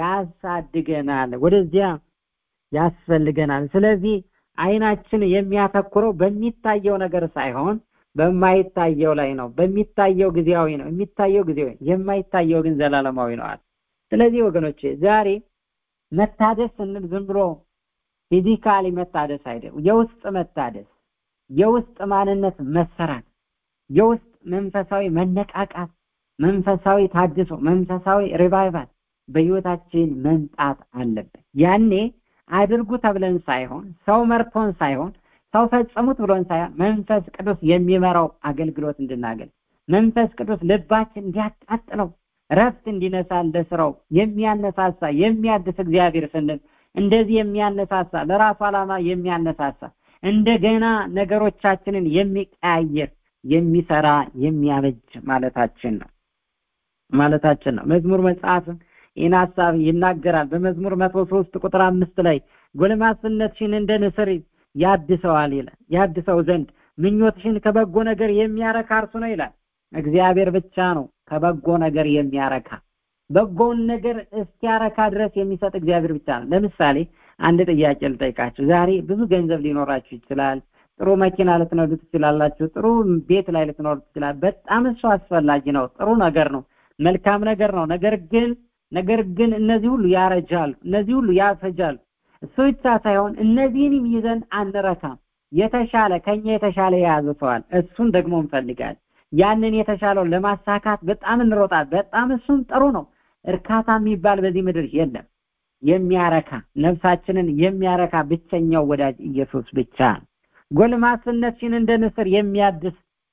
ያሳድገናል ወደዚያ ያስፈልገናል ስለዚህ አይናችን የሚያተኩረው በሚታየው ነገር ሳይሆን በማይታየው ላይ ነው በሚታየው ጊዜያዊ ነው የሚታየው ጊዜያዊ የማይታየው ግን ዘላለማዊ ነው አለ ስለዚህ ወገኖቼ ዛሬ መታደስ ስንል ዝም ብሎ ፊዚካሊ መታደስ አይደለም የውስጥ መታደስ የውስጥ ማንነት መሰራት የውስጥ መንፈሳዊ መነቃቃት መንፈሳዊ ታድሶ መንፈሳዊ ሪቫይቫል በህይወታችን መምጣት አለበት ያኔ አድርጉ ተብለን ሳይሆን ሰው መርቶን ሳይሆን ሰው ፈጽሙት ብሎን ሳይሆን መንፈስ ቅዱስ የሚመራው አገልግሎት እንድናገል መንፈስ ቅዱስ ልባችን እንዲያቃጥለው ረፍት እንዲነሳ እንደ ስራው የሚያነሳሳ የሚያድስ እግዚአብሔር ስንል እንደዚህ የሚያነሳሳ ለራሱ ዓላማ የሚያነሳሳ እንደገና ነገሮቻችንን የሚቀያየር የሚሰራ የሚያበጅ ማለታችን ነው ማለታችን ነው መዝሙር መጽሐፍን ይህን ሀሳብ ይናገራል በመዝሙር መቶ ሶስት ቁጥር አምስት ላይ ጎልማስነትሽን እንደ ንስር ያድሰዋል ይላል ያድሰው ዘንድ ምኞትሽን ከበጎ ነገር የሚያረካ እርሱ ነው ይላል እግዚአብሔር ብቻ ነው ከበጎ ነገር የሚያረካ በጎውን ነገር እስኪያረካ ድረስ የሚሰጥ እግዚአብሔር ብቻ ነው ለምሳሌ አንድ ጥያቄ ልጠይቃችሁ ዛሬ ብዙ ገንዘብ ሊኖራችሁ ይችላል ጥሩ መኪና ልትነዱ ትችላላችሁ ጥሩ ቤት ላይ ልትኖሩ ትችላል በጣም እሱ አስፈላጊ ነው ጥሩ ነገር ነው መልካም ነገር ነው ነገር ግን ነገር ግን እነዚህ ሁሉ ያረጃሉ እነዚህ ሁሉ ያፈጃሉ እሱ ብቻ ሳይሆን እነዚህንም ይዘን አንረካም የተሻለ ከኛ የተሻለ የያዘ ሰዋል እሱን ደግሞ እንፈልጋለን ያንን የተሻለውን ለማሳካት በጣም እንሮጣል በጣም እሱም ጥሩ ነው እርካታ የሚባል በዚህ ምድር የለም የሚያረካ ነፍሳችንን የሚያረካ ብቸኛው ወዳጅ ኢየሱስ ብቻ ነው። ጎልማስነትሽን እንደ ንስር የሚያድስ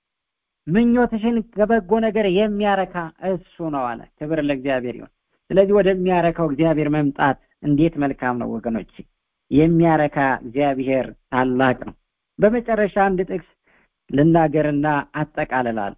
ምኞትሽን ከበጎ ነገር የሚያረካ እሱ ነው አለ። ክብር ለእግዚአብሔር ይሁን። ስለዚህ ወደሚያረካው እግዚአብሔር መምጣት እንዴት መልካም ነው ወገኖች። የሚያረካ እግዚአብሔር ታላቅ ነው። በመጨረሻ አንድ ጥቅስ ልናገርና አጠቃልላለሁ።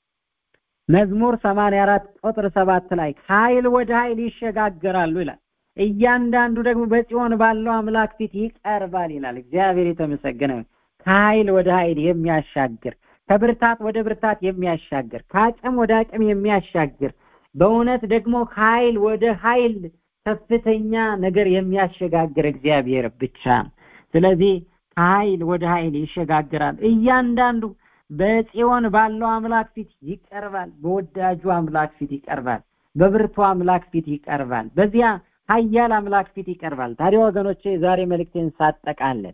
መዝሙር 84 ቁጥር ሰባት ላይ ኃይል ወደ ኃይል ይሸጋገራሉ ይላል። እያንዳንዱ ደግሞ በጽዮን ባለው አምላክ ፊት ይቀርባል ይላል። እግዚአብሔር የተመሰገነ ይሁን። ከኃይል ወደ ኃይል የሚያሻግር ከብርታት ወደ ብርታት የሚያሻግር ከአቅም ወደ አቅም የሚያሻግር በእውነት ደግሞ ከኃይል ወደ ኃይል ከፍተኛ ነገር የሚያሸጋግር እግዚአብሔር ብቻ ነው። ስለዚህ ከኃይል ወደ ኃይል ይሸጋግራል። እያንዳንዱ በጽዮን ባለው አምላክ ፊት ይቀርባል። በወዳጁ አምላክ ፊት ይቀርባል። በብርቱ አምላክ ፊት ይቀርባል። በዚያ ኃያል አምላክ ፊት ይቀርባል። ታዲያ ወገኖቼ ዛሬ መልእክቴን ሳጠቃለን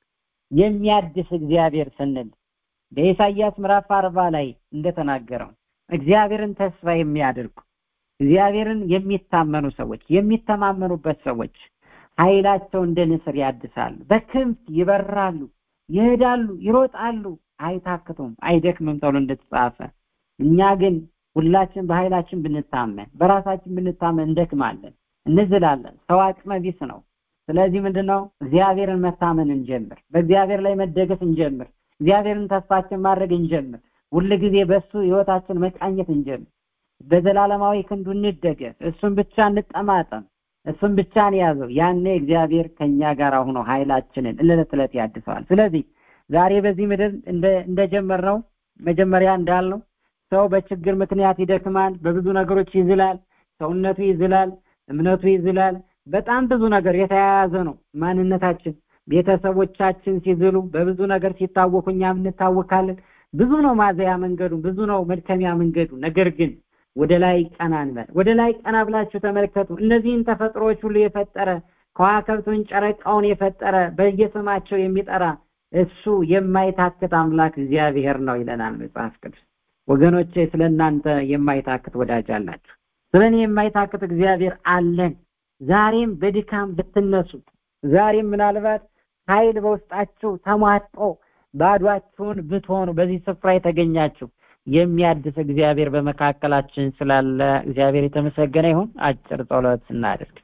የሚያድስ እግዚአብሔር ስንል በኢሳይያስ ምዕራፍ አርባ ላይ እንደተናገረው እግዚአብሔርን ተስፋ የሚያደርጉ እግዚአብሔርን የሚታመኑ ሰዎች የሚተማመኑበት ሰዎች ኃይላቸው እንደ ንስር ያድሳሉ፣ በክንፍ ይበራሉ፣ ይሄዳሉ፣ ይሮጣሉ፣ አይታክቱም፣ አይደክምም ተብሎ እንደተጻፈ እኛ ግን ሁላችን በኃይላችን ብንታመን በራሳችን ብንታመን እንደክማለን፣ እንዝላለን። ሰው አቅመ ቢስ ነው። ስለዚህ ምንድነው እግዚአብሔርን መታመን እንጀምር። በእግዚአብሔር ላይ መደገፍ እንጀምር። እግዚአብሔርን ተስፋችን ማድረግ እንጀምር። ሁል ጊዜ በእሱ ህይወታችን መቃኘት እንጀምር። በዘላለማዊ ክንዱ እንደገፍ። እሱን ብቻ እንጠማጠም። እሱን ብቻ እንያዘው። ያኔ እግዚአብሔር ከኛ ጋር ሆኖ ኃይላችንን እለት ዕለት ያድሰዋል። ስለዚህ ዛሬ በዚህ ምድር እንደጀመርነው መጀመሪያ እንዳልነው ሰው በችግር ምክንያት ይደክማል፣ በብዙ ነገሮች ይዝላል፣ ሰውነቱ ይዝላል፣ እምነቱ ይዝላል። በጣም ብዙ ነገር የተያያዘ ነው ማንነታችን። ቤተሰቦቻችን ሲዝሉ በብዙ ነገር ሲታወኩ እኛም እንታወካለን። ብዙ ነው ማዘያ መንገዱ፣ ብዙ ነው መድከሚያ መንገዱ። ነገር ግን ወደ ላይ ቀና እንበል። ወደ ላይ ቀና ብላችሁ ተመልከቱ። እነዚህን ተፈጥሮዎች ሁሉ የፈጠረ ከዋክብቱን፣ ጨረቃውን የፈጠረ በየስማቸው የሚጠራ እሱ የማይታክት አምላክ እግዚአብሔር ነው ይለናል መጽሐፍ ቅዱስ። ወገኖቼ ስለ እናንተ የማይታክት ወዳጅ አላችሁ። ስለ እኔ የማይታክት እግዚአብሔር አለን። ዛሬም በድካም ብትነሱ፣ ዛሬም ምናልባት ኃይል በውስጣችሁ ተሟጦ ባዷችሁን ብትሆኑ በዚህ ስፍራ የተገኛችሁ የሚያድስ እግዚአብሔር በመካከላችን ስላለ እግዚአብሔር የተመሰገነ ይሁን። አጭር ጸሎት እናድርግ።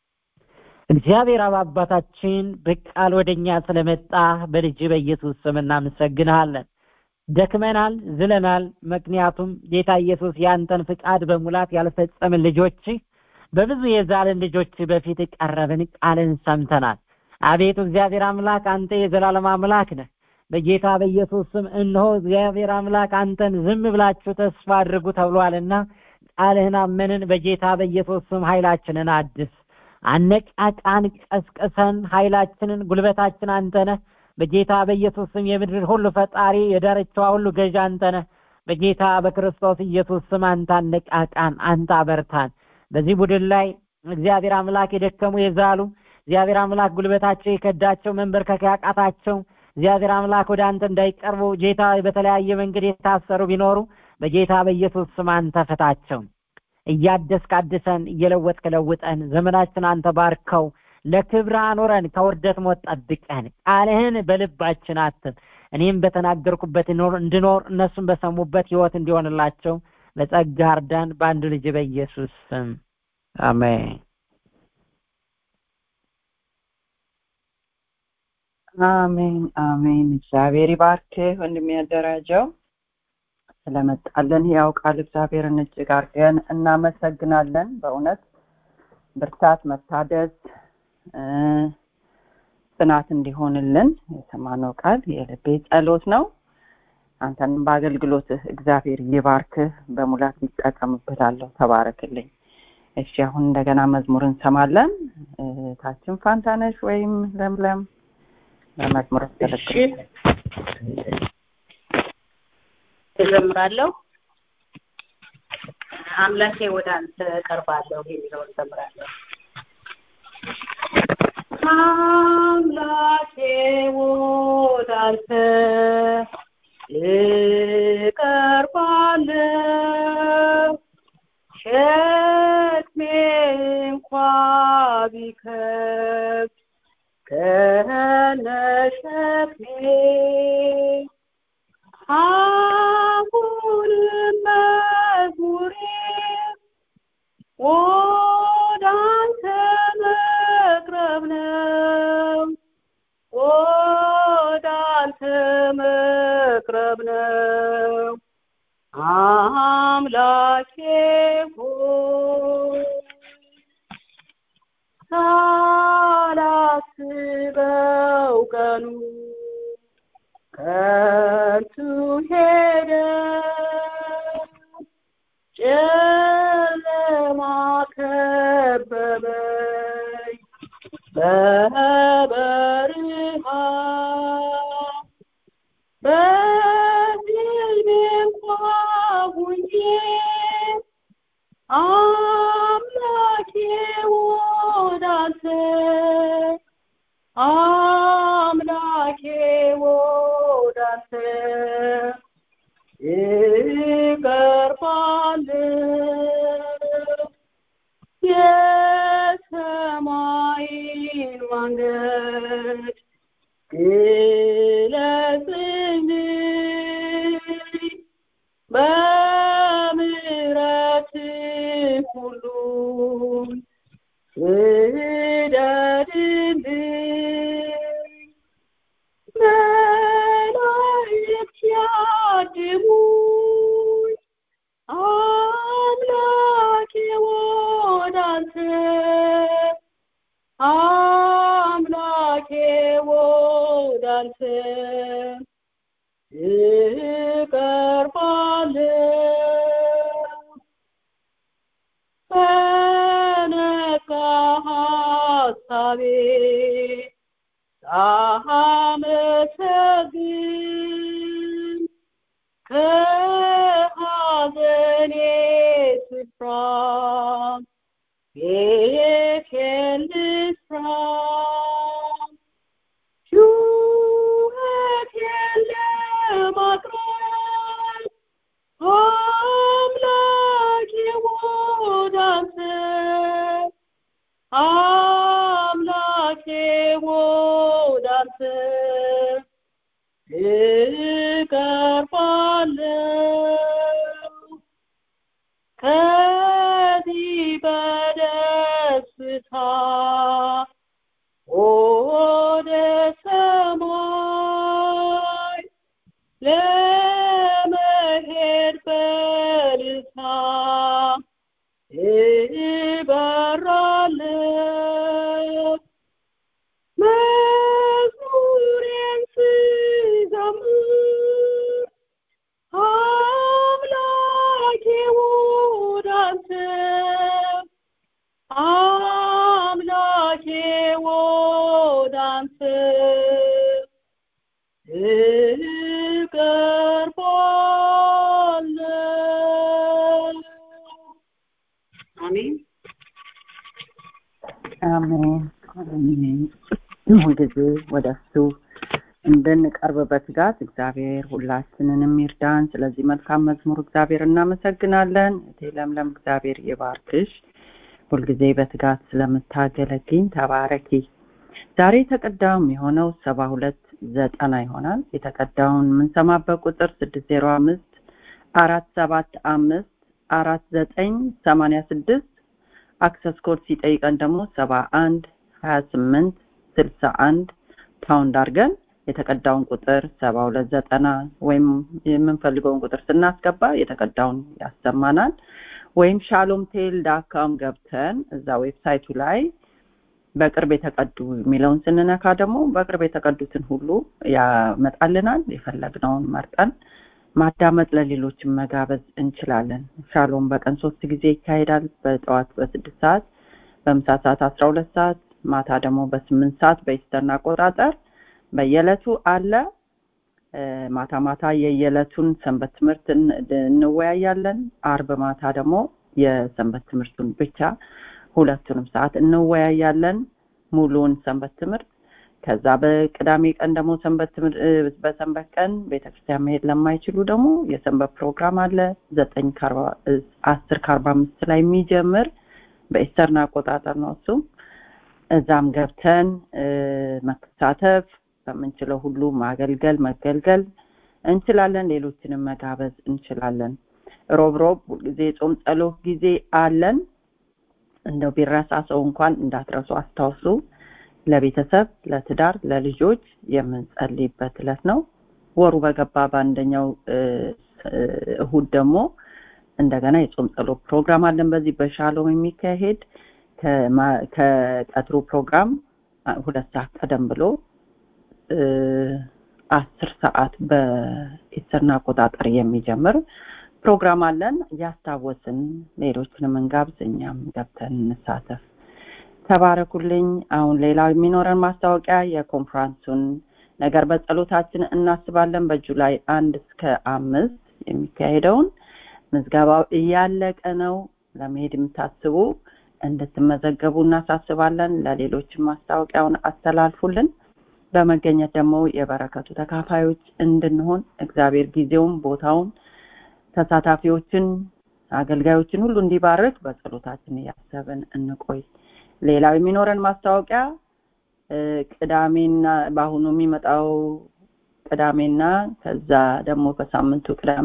እግዚአብሔር አብ አባታችን በቃል ወደኛ ስለመጣ በልጅ በኢየሱስ ስም እናመሰግንሃለን። ደክመናል፣ ዝለናል። ምክንያቱም ጌታ ኢየሱስ ያንተን ፍቃድ በሙላት ያልፈጸምን ልጆች በብዙ የዛልን ልጆች በፊት ቀረብን፣ ቃልን ሰምተናል። አቤቱ እግዚአብሔር አምላክ አንተ የዘላለም አምላክ ነህ። በጌታ በኢየሱስ ስም እነሆ እግዚአብሔር አምላክ አንተን ዝም ብላችሁ ተስፋ አድርጉ ተብሏልና ቃልህን አመንን። በጌታ በኢየሱስ ስም ኃይላችንን አድስ፣ አነቃቃን፣ ቀስቅሰን። ኃይላችንን ጉልበታችን አንተ ነህ። በጌታ በኢየሱስ ስም የምድር ሁሉ ፈጣሪ የዳርቻዋ ሁሉ ገዥ አንተ ነህ። በጌታ በክርስቶስ ኢየሱስ ስም አንተ አነቃቃን፣ አንተ አበርታን። በዚህ ቡድን ላይ እግዚአብሔር አምላክ የደከሙ የዛሉ እግዚአብሔር አምላክ ጉልበታቸው የከዳቸው መንበርከክ ያቃታቸው እግዚአብሔር አምላክ ወደ አንተ እንዳይቀርቡ ጌታ በተለያየ መንገድ የታሰሩ ቢኖሩ በጌታ በኢየሱስ ስም አንተ ፍታቸው። እያደስክ አድሰን፣ እየለወጥክ ለውጠን። ዘመናችን አንተ ባርከው፣ ለክብር አኖረን፣ ከውርደት ሞት ጠብቀን። ቃልህን በልባችን አትም። እኔም በተናገርኩበት እንድኖር እነሱም በሰሙበት ህይወት እንዲሆንላቸው በጸጋ እርዳን። በአንድ ልጅ በኢየሱስ ስም አሜን። አሜን አሜን። እግዚአብሔር ይባርክ ወንድም ያደራጀው ስለመጣለን ያው ቃል እግዚአብሔርን እጅግ አድርገን እናመሰግናለን። በእውነት ብርታት፣ መታደስ፣ ጽናት እንዲሆንልን የሰማነው ቃል የልቤ ጸሎት ነው። አንተንም በአገልግሎትህ እግዚአብሔር ይባርክህ፣ በሙላት ይጠቀምብላለሁ። ተባረክልኝ። እሺ አሁን እንደገና መዝሙር እንሰማለን። ታችን ፋንታነሽ ወይም ለምለም በመዝሙር ያስገለግል እዘምራለሁ። አምላኬ ወደ አንተ እቀርባለሁ የሚለውን እዘምራለሁ። አምላኬ ወደ አንተ እቀርባለሁ ሸክሜ እንኳን ቢከብድ ከነሸክሜ አሁንም መዝሙሬ ወደ አንተ መቅረብ ነው ወደ አንተ መቅረብ ነው አምላኬ ሆይ ሳላስበው ቀኑ ከንቱ ሄደ ጨለማ ከበበኝ በበረሃ በሕልሜ እንኳ ሁኜ አምላኬ ወዳንተ አምላኬ ወዳንተ እቀርባለሁ የሰማይን መንገድ ግለጽልኝ በምሕረት ሁሉን ስደድልኝ መላእክት ያድሙኝ አምላኬ ወዳንተ አምላኬ ወዳንተ እቀርባለሁ በነቃ ሐሳቤ ሳመሰግን ከሐዘኔ ስፍራ ቤቴን ልስራ ጩኸቴን ለማቅረብ አምላኬ ወዳንተ አምላኬ ወዳንተ እቀርባለሁ ከዚህ በደስታ ወደ ሰማይ ለመሄድ በልታ እበራለሁ መዝሙሬን ስዘምር አምላኬ ወዳንተ አምላኬ ወዳንተ እቀርባለሁ አሜን አሜን አሜን ሁልጊዜ ወደ እሱ እንድንቀርብ በትጋት እግዚአብሔር ሁላችንንም ይርዳን ስለዚህ መልካም መዝሙር እግዚአብሔር እናመሰግናለን እቴ ለምለም እግዚአብሔር ይባርክሽ ሁልጊዜ በትጋት ስለምታገለግኝ ተባረኪ ዛሬ የተቀዳው የሆነው ሰባ ሁለት ዘጠና ይሆናል የተቀዳውን የምንሰማበት ቁጥር ስድስት ዜሮ አምስት አራት ሰባት አምስት አራት ዘጠኝ ሰማንያ ስድስት አክሰስ ኮድ ሲጠይቀን ደግሞ ሰባ አንድ ሀያ ስምንት ስልሳ አንድ ፓውንድ አድርገን የተቀዳውን ቁጥር ሰባ ሁለት ዘጠና ወይም የምንፈልገውን ቁጥር ስናስገባ የተቀዳውን ያሰማናል ወይም ሻሎም ቴል ዳካም ገብተን እዛ ዌብሳይቱ ላይ በቅርብ የተቀዱ የሚለውን ስንነካ ደግሞ በቅርብ የተቀዱትን ሁሉ ያመጣልናል የፈለግነውን መርጠን ማዳመጥ ለሌሎችን መጋበዝ እንችላለን ሻሎም በቀን ሶስት ጊዜ ይካሄዳል በጠዋት በስድስት ሰዓት በምሳ ሰዓት አስራ ሁለት ሰዓት ማታ ደግሞ በስምንት ሰዓት በኢስተርን አቆጣጠር በየዕለቱ አለ ማታ ማታ የየዕለቱን ሰንበት ትምህርት እንወያያለን አርብ ማታ ደግሞ የሰንበት ትምህርቱን ብቻ ሁለቱንም ሰዓት እንወያያለን ሙሉውን ሰንበት ትምህርት ከዛ በቅዳሜ ቀን ደግሞ ሰንበት በሰንበት ቀን ቤተክርስቲያን መሄድ ለማይችሉ ደግሞ የሰንበት ፕሮግራም አለ ዘጠኝ አስር ከአርባ አምስት ላይ የሚጀምር በኢስተርን አቆጣጠር ነው እሱም እዛም ገብተን እ፣ መሳተፍ በምንችለው ሁሉ ማገልገል መገልገል እንችላለን። ሌሎችንም መጋበዝ እንችላለን። ሮብ ሮብ ሁልጊዜ የጾም ጸሎት ጊዜ አለን። እንደው ቢረሳ ሰው እንኳን እንዳትረሱ አስታውሱ። ለቤተሰብ፣ ለትዳር፣ ለልጆች የምንጸልይበት ዕለት ነው። ወሩ በገባ በአንደኛው እ፣ እ፣ እሁድ ደግሞ እንደገና የጾም ጸሎት ፕሮግራም አለን። በዚህ በሻሎም የሚካሄድ ከማ- ከቀትሩ ፕሮግራም አ- ሁለት ሰዓት ቀደም ብሎ እ፣ አስር ሰዓት በኢስተርን አቆጣጠር የሚጀምር ፕሮግራም አለን። እያስታወስን ሌሎችንም እንጋብዝ፣ እኛም ገብተን እንሳተፍ። ተባረኩልኝ። አሁን ሌላው የሚኖረን ማስታወቂያ የኮንፍራንሱን ነገር በጸሎታችን እናስባለን። በጁላይ አንድ እስከ አምስት የሚካሄደውን ምዝገባው እያለቀ ነው። ለመሄድ የምታስቡ እንድትመዘገቡ እናሳስባለን። ለሌሎችም ማስታወቂያውን አስተላልፉልን። በመገኘት ደግሞ የበረከቱ ተካፋዮች እንድንሆን እግዚአብሔር ጊዜውን፣ ቦታውን፣ ተሳታፊዎችን፣ አገልጋዮችን ሁሉ እንዲባርክ በጸሎታችን እያሰብን እንቆይ። ሌላው የሚኖረን ማስታወቂያ እ፣ ቅዳሜና በአሁኑ የሚመጣው ቅዳሜና ከዛ ደግሞ በሳምንቱ ቅዳሜ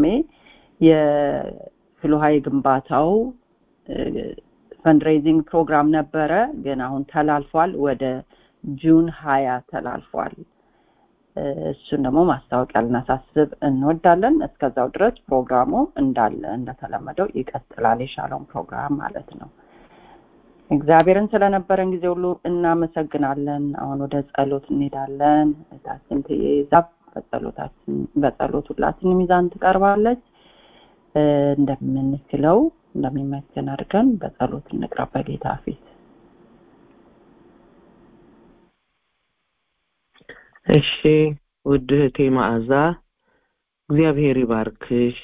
የፍልውሃ ግንባታው ፈንድሬዚንግ ፕሮግራም ነበረ፣ ግን አሁን ተላልፏል። ወደ ጁን ሀያ ተላልፏል። እ፣ እሱን ደግሞ ማስታወቂያ ልናሳስብ እንወዳለን። እስከዛው ድረስ ፕሮግራሙ እንዳለ እንደተለመደው ይቀጥላል። የሻሎም ፕሮግራም ማለት ነው። እግዚአብሔርን ስለነበረን ጊዜ ሁሉ እናመሰግናለን። አሁን ወደ ጸሎት እንሄዳለን። እህታችን ትይዛ በጸሎታችን በጸሎት ሁላችንም ይዛን ትቀርባለች። እ፣ እንደምንችለው እንደሚመችን አድርገን በጸሎት እንቅረብ በጌታ ፊት። እሺ ውድ እህቴ መዓዛ እግዚአብሔር ይባርክሽ።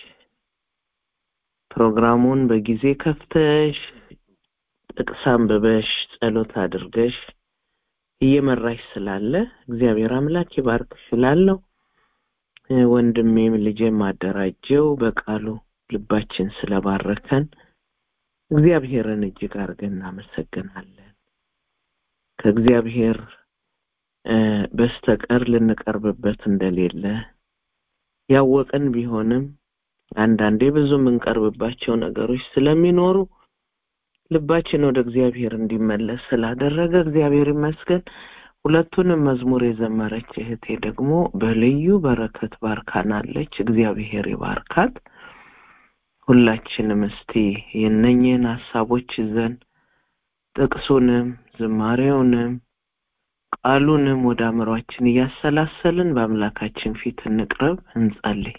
ፕሮግራሙን በጊዜ ከፍተሽ ጥቅስ አንብበሽ ጸሎት አድርገሽ እየመራሽ ስላለ እግዚአብሔር አምላክ ይባርክሽ እላለሁ። እ፣ ወንድሜም ልጄም አደራጀው በቃሉ ልባችን ስለባረከን እግዚአብሔርን እጅግ አድርገን እናመሰግናለን። ከእግዚአብሔር እ፣ በስተቀር ልንቀርብበት እንደሌለ ያወቅን ቢሆንም አንዳንዴ ብዙ የምንቀርብባቸው ነገሮች ስለሚኖሩ ልባችን ወደ እግዚአብሔር እንዲመለስ ስላደረገ እግዚአብሔር ይመስገን። ሁለቱንም መዝሙር የዘመረች እህቴ ደግሞ በልዩ በረከት ባርካናለች። እግዚአብሔር ይባርካት። ሁላችንም እስቲ የነኝህን ሀሳቦች ይዘን ጥቅሱንም ዝማሬውንም ቃሉንም ወደ አእምሯችን እያሰላሰልን በአምላካችን ፊት እንቅረብ፣ እንጸልይ።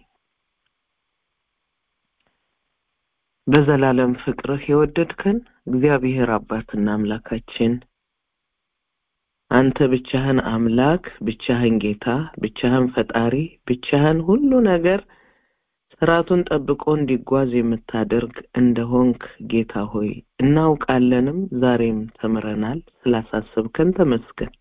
በዘላለም ፍቅርህ የወደድከን እግዚአብሔር አባትና አምላካችን አንተ ብቻህን አምላክ፣ ብቻህን ጌታ፣ ብቻህን ፈጣሪ፣ ብቻህን ሁሉ ነገር ስርዓቱን ጠብቆ እንዲጓዝ የምታደርግ እንደሆንክ ጌታ ሆይ እናውቃለንም፣ ዛሬም ተምረናል። ስላሳሰብከን ተመስገን።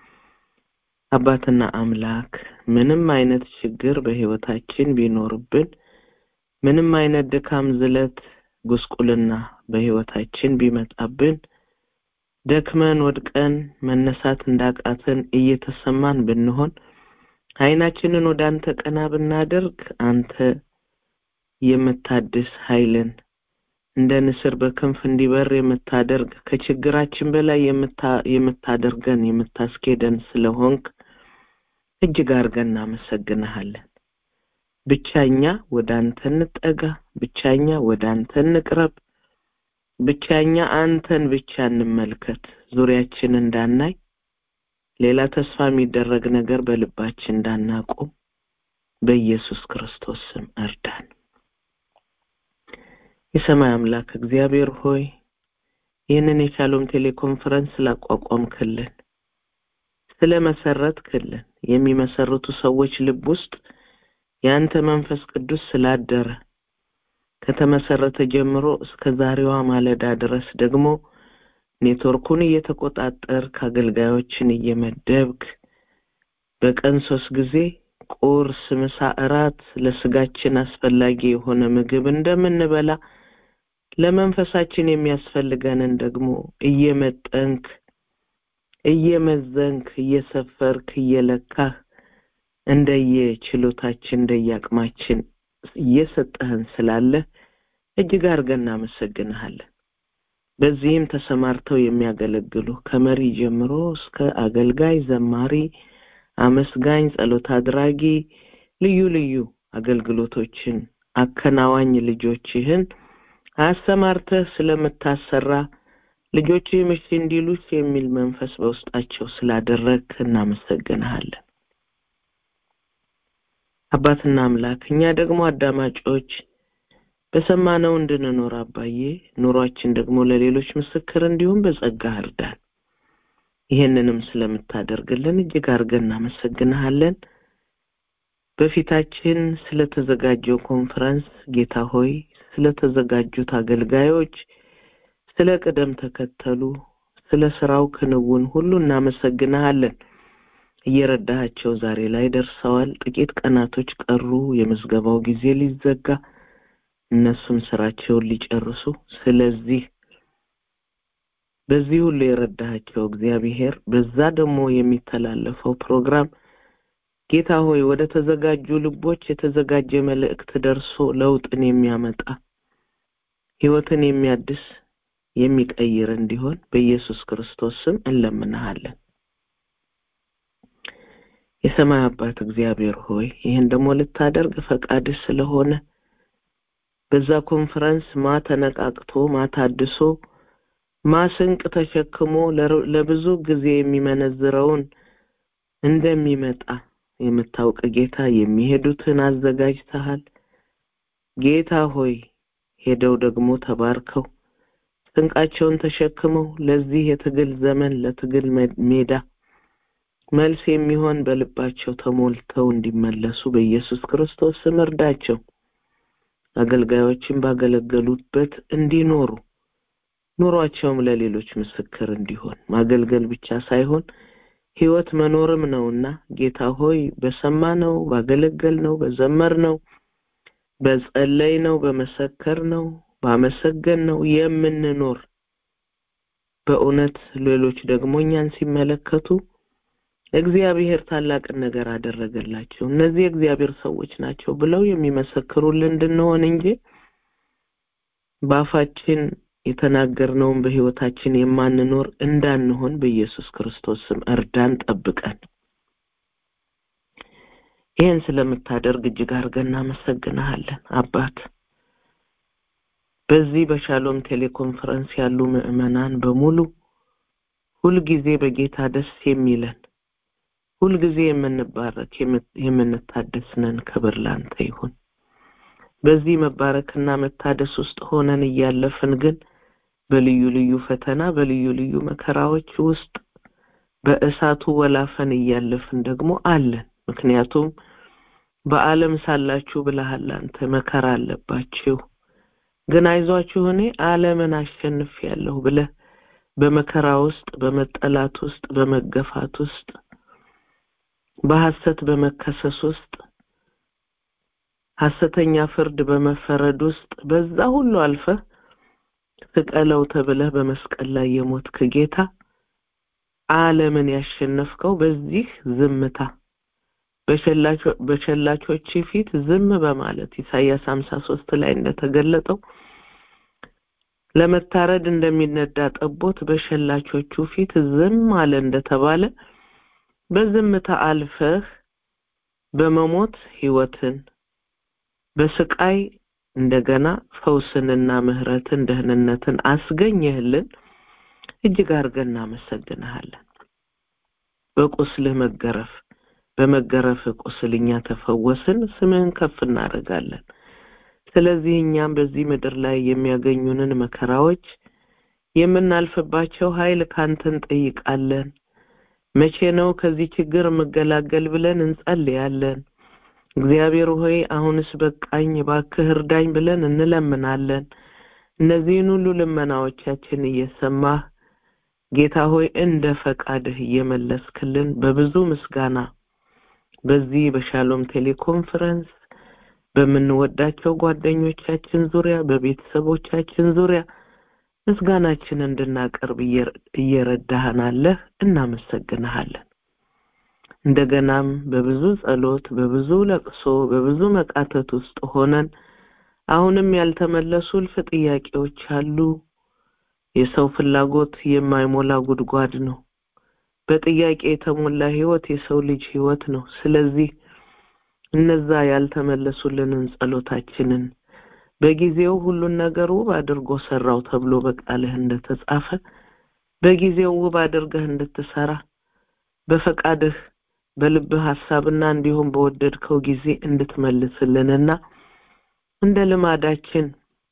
አባትና አምላክ ምንም አይነት ችግር በህይወታችን ቢኖርብን ምንም አይነት ድካም፣ ዝለት፣ ጉስቁልና በህይወታችን ቢመጣብን ደክመን ወድቀን መነሳት እንዳቃተን እየተሰማን ብንሆን አይናችንን ወደ አንተ ቀና ብናደርግ አንተ የምታድስ ኃይልን እንደ ንስር በክንፍ እንዲበር የምታደርግ ከችግራችን በላይ የምታ- የምታደርገን የምታስኬደን ስለሆንክ እጅግ አድርገን እናመሰግንሃለን። ብቻኛ ወደ አንተ እንጠጋ፣ ብቻኛ ወደ አንተ እንቅረብ፣ ብቻኛ አንተን ብቻ እንመልከት። ዙሪያችን እንዳናይ ሌላ ተስፋ የሚደረግ ነገር በልባችን እንዳናቆም በኢየሱስ ክርስቶስ ስም እርዳን። የሰማይ አምላክ እግዚአብሔር ሆይ ይህንን የሻሎም ቴሌኮንፈረንስ ስላቋቋምክልን ስለመሰረትክልን የሚመሰርቱ ሰዎች ልብ ውስጥ የአንተ መንፈስ ቅዱስ ስላደረ ከተመሰረተ ጀምሮ እስከ ዛሬዋ ማለዳ ድረስ ደግሞ ኔትወርኩን እየተቆጣጠርክ አገልጋዮችን እየመደብክ በቀን ሶስት ጊዜ ቁርስ፣ ምሳ፣ እራት ለስጋችን አስፈላጊ የሆነ ምግብ እንደምንበላ ለመንፈሳችን የሚያስፈልገንን ደግሞ እየመጠንክ እየመዘንክ እየሰፈርክ እየለካህ እንደየ ችሎታችን እንደየአቅማችን እየሰጠህን ስላለ እጅግ አድርገን እናመሰግንሃለን። በዚህም ተሰማርተው የሚያገለግሉ ከመሪ ጀምሮ እስከ አገልጋይ፣ ዘማሪ፣ አመስጋኝ፣ ጸሎት አድራጊ ልዩ ልዩ አገልግሎቶችን አከናዋኝ ልጆችህን አሰማርተህ ስለምታሰራ ልጆችህም እሺ እንዲሉስ የሚል መንፈስ በውስጣቸው ስላደረግክ እናመሰግንሃለን። አባትና አምላክ እኛ ደግሞ አዳማጮች በሰማነው እንድንኖር አባዬ ኑሯችን ደግሞ ለሌሎች ምስክር እንዲሁም በጸጋ እርዳን። ይህንንም ስለምታደርግልን እጅግ አድርገን እናመሰግንሃለን። በፊታችን ስለተዘጋጀው ኮንፈረንስ ጌታ ሆይ ስለተዘጋጁት አገልጋዮች ስለ ቅደም ተከተሉ ስለ ስራው ክንውን ሁሉ እናመሰግንሃለን። እየረዳሃቸው ዛሬ ላይ ደርሰዋል። ጥቂት ቀናቶች ቀሩ። የምዝገባው ጊዜ ሊዘጋ እነሱም ስራቸውን ሊጨርሱ። ስለዚህ በዚህ ሁሉ የረዳሃቸው እግዚአብሔር በዛ ደግሞ የሚተላለፈው ፕሮግራም ጌታ ሆይ ወደ ተዘጋጁ ልቦች የተዘጋጀ መልእክት ደርሶ ለውጥን የሚያመጣ ህይወትን የሚያድስ የሚቀይር እንዲሆን በኢየሱስ ክርስቶስ ስም እንለምንሃለን። የሰማይ አባት እግዚአብሔር ሆይ ይህን ደግሞ ልታደርግ ፈቃድህ ስለሆነ በዛ ኮንፈረንስ ማ ተነቃቅቶ ማ ታድሶ ማ ስንቅ ተሸክሞ ለብዙ ጊዜ የሚመነዝረውን እንደሚመጣ የምታውቅ ጌታ የሚሄዱትን አዘጋጅተሃል። ጌታ ሆይ ሄደው ደግሞ ተባርከው ስንቃቸውን ተሸክመው ለዚህ የትግል ዘመን ለትግል ሜዳ መልስ የሚሆን በልባቸው ተሞልተው እንዲመለሱ በኢየሱስ ክርስቶስ ስም እርዳቸው። አገልጋዮችን ባገለገሉበት እንዲኖሩ ኑሯቸውም ለሌሎች ምስክር እንዲሆን ማገልገል ብቻ ሳይሆን ህይወት መኖርም ነውና ጌታ ሆይ በሰማነው ባገለገልነው በዘመርነው በጸለይነው በመሰከርነው ባመሰገንነው የምንኖር በእውነት ሌሎች ደግሞ እኛን ሲመለከቱ እግዚአብሔር ታላቅን ነገር አደረገላቸው እነዚህ የእግዚአብሔር ሰዎች ናቸው ብለው የሚመሰክሩልን እንድንሆን እንጂ በአፋችን የተናገርነውን በህይወታችን የማንኖር እንዳንሆን በኢየሱስ ክርስቶስ ስም እርዳን፣ ጠብቀን። ይህን ስለምታደርግ እጅግ አድርገን እናመሰግንሃለን አባት። በዚህ በሻሎም ቴሌኮንፈረንስ ያሉ ምዕመናን በሙሉ ሁልጊዜ በጌታ ደስ የሚለን ሁልጊዜ የምንባረክ የምንታደስ ነን። ክብር ላንተ ይሁን። በዚህ መባረክና መታደስ ውስጥ ሆነን እያለፍን ግን በልዩ ልዩ ፈተና በልዩ ልዩ መከራዎች ውስጥ በእሳቱ ወላፈን እያለፍን ደግሞ አለን። ምክንያቱም በዓለም ሳላችሁ ብለሃል አንተ መከራ አለባችሁ፣ ግን አይዟችሁ እኔ ዓለምን አሸንፌያለሁ ብለህ በመከራ ውስጥ በመጠላት ውስጥ በመገፋት ውስጥ በሐሰት በመከሰስ ውስጥ ሐሰተኛ ፍርድ በመፈረድ ውስጥ በዛ ሁሉ አልፈህ ስቀለው ተብለህ በመስቀል ላይ የሞትክ ጌታ ዓለምን ያሸነፍከው በዚህ ዝምታ በሸላቾች ፊት ዝም በማለት ኢሳይያስ 53 ላይ እንደተገለጠው ለመታረድ እንደሚነዳ ጠቦት በሸላቾቹ ፊት ዝም አለ እንደተባለ በዝምታ አልፈህ በመሞት ህይወትን በስቃይ እንደገና ፈውስንና ምህረትን ደህንነትን አስገኘህልን። እጅግ አድርገን እናመሰግንሃለን። በቁስልህ መገረፍ በመገረፍ ቁስል እኛ ተፈወስን፣ ስምህን ከፍ እናደርጋለን። ስለዚህ እኛም በዚህ ምድር ላይ የሚያገኙንን መከራዎች የምናልፍባቸው ኃይል ካንተ እንጠይቃለን። መቼ ነው ከዚህ ችግር የምገላገል ብለን እንጸልያለን። እግዚአብሔር ሆይ አሁንስ በቃኝ እባክህ እርዳኝ ብለን እንለምናለን። እነዚህን ሁሉ ልመናዎቻችን እየሰማህ ጌታ ሆይ እንደ ፈቃድህ እየመለስክልን በብዙ ምስጋና በዚህ በሻሎም ቴሌኮንፈረንስ በምንወዳቸው ጓደኞቻችን ዙሪያ በቤተሰቦቻችን ዙሪያ ምስጋናችን እንድናቀርብ እየረዳህን አለህ። እናመሰግንሃለን። እንደገናም በብዙ ጸሎት፣ በብዙ ለቅሶ፣ በብዙ መቃተት ውስጥ ሆነን አሁንም ያልተመለሱ እልፍ ጥያቄዎች አሉ። የሰው ፍላጎት የማይሞላ ጉድጓድ ነው። በጥያቄ የተሞላ ህይወት የሰው ልጅ ህይወት ነው። ስለዚህ እነዛ ያልተመለሱልንን ጸሎታችንን በጊዜው ሁሉን ነገር ውብ አድርጎ ሰራው ተብሎ በቃልህ እንደተጻፈ በጊዜው ውብ አድርገህ እንድትሰራ በፈቃድህ በልብህ ሐሳብና እንዲሁም በወደድከው ጊዜ እንድትመልስልንና እንደ ልማዳችን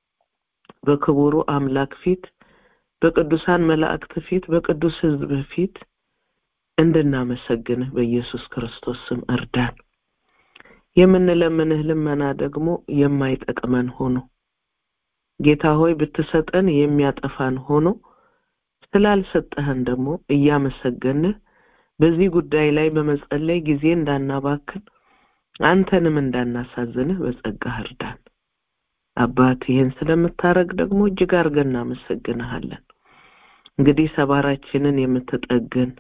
በክቡሩ አምላክ ፊት በቅዱሳን መላእክት ፊት በቅዱስ ህዝብ ፊት እንድናመሰግንህ በኢየሱስ ክርስቶስ ስም እርዳን። የምንለምንህ ልመና ደግሞ የማይጠቅመን ሆኖ ጌታ ሆይ ብትሰጠን የሚያጠፋን ሆኖ ስላልሰጠህን ደግሞ እያመሰገንህ በዚህ ጉዳይ ላይ በመጸለይ ጊዜ እንዳናባክን አንተንም እንዳናሳዝንህ በጸጋህ እርዳን። አባት ይህን ስለምታረግ ደግሞ እጅግ አድርገን እናመሰግንሃለን። እንግዲህ ሰባራችንን የምትጠግን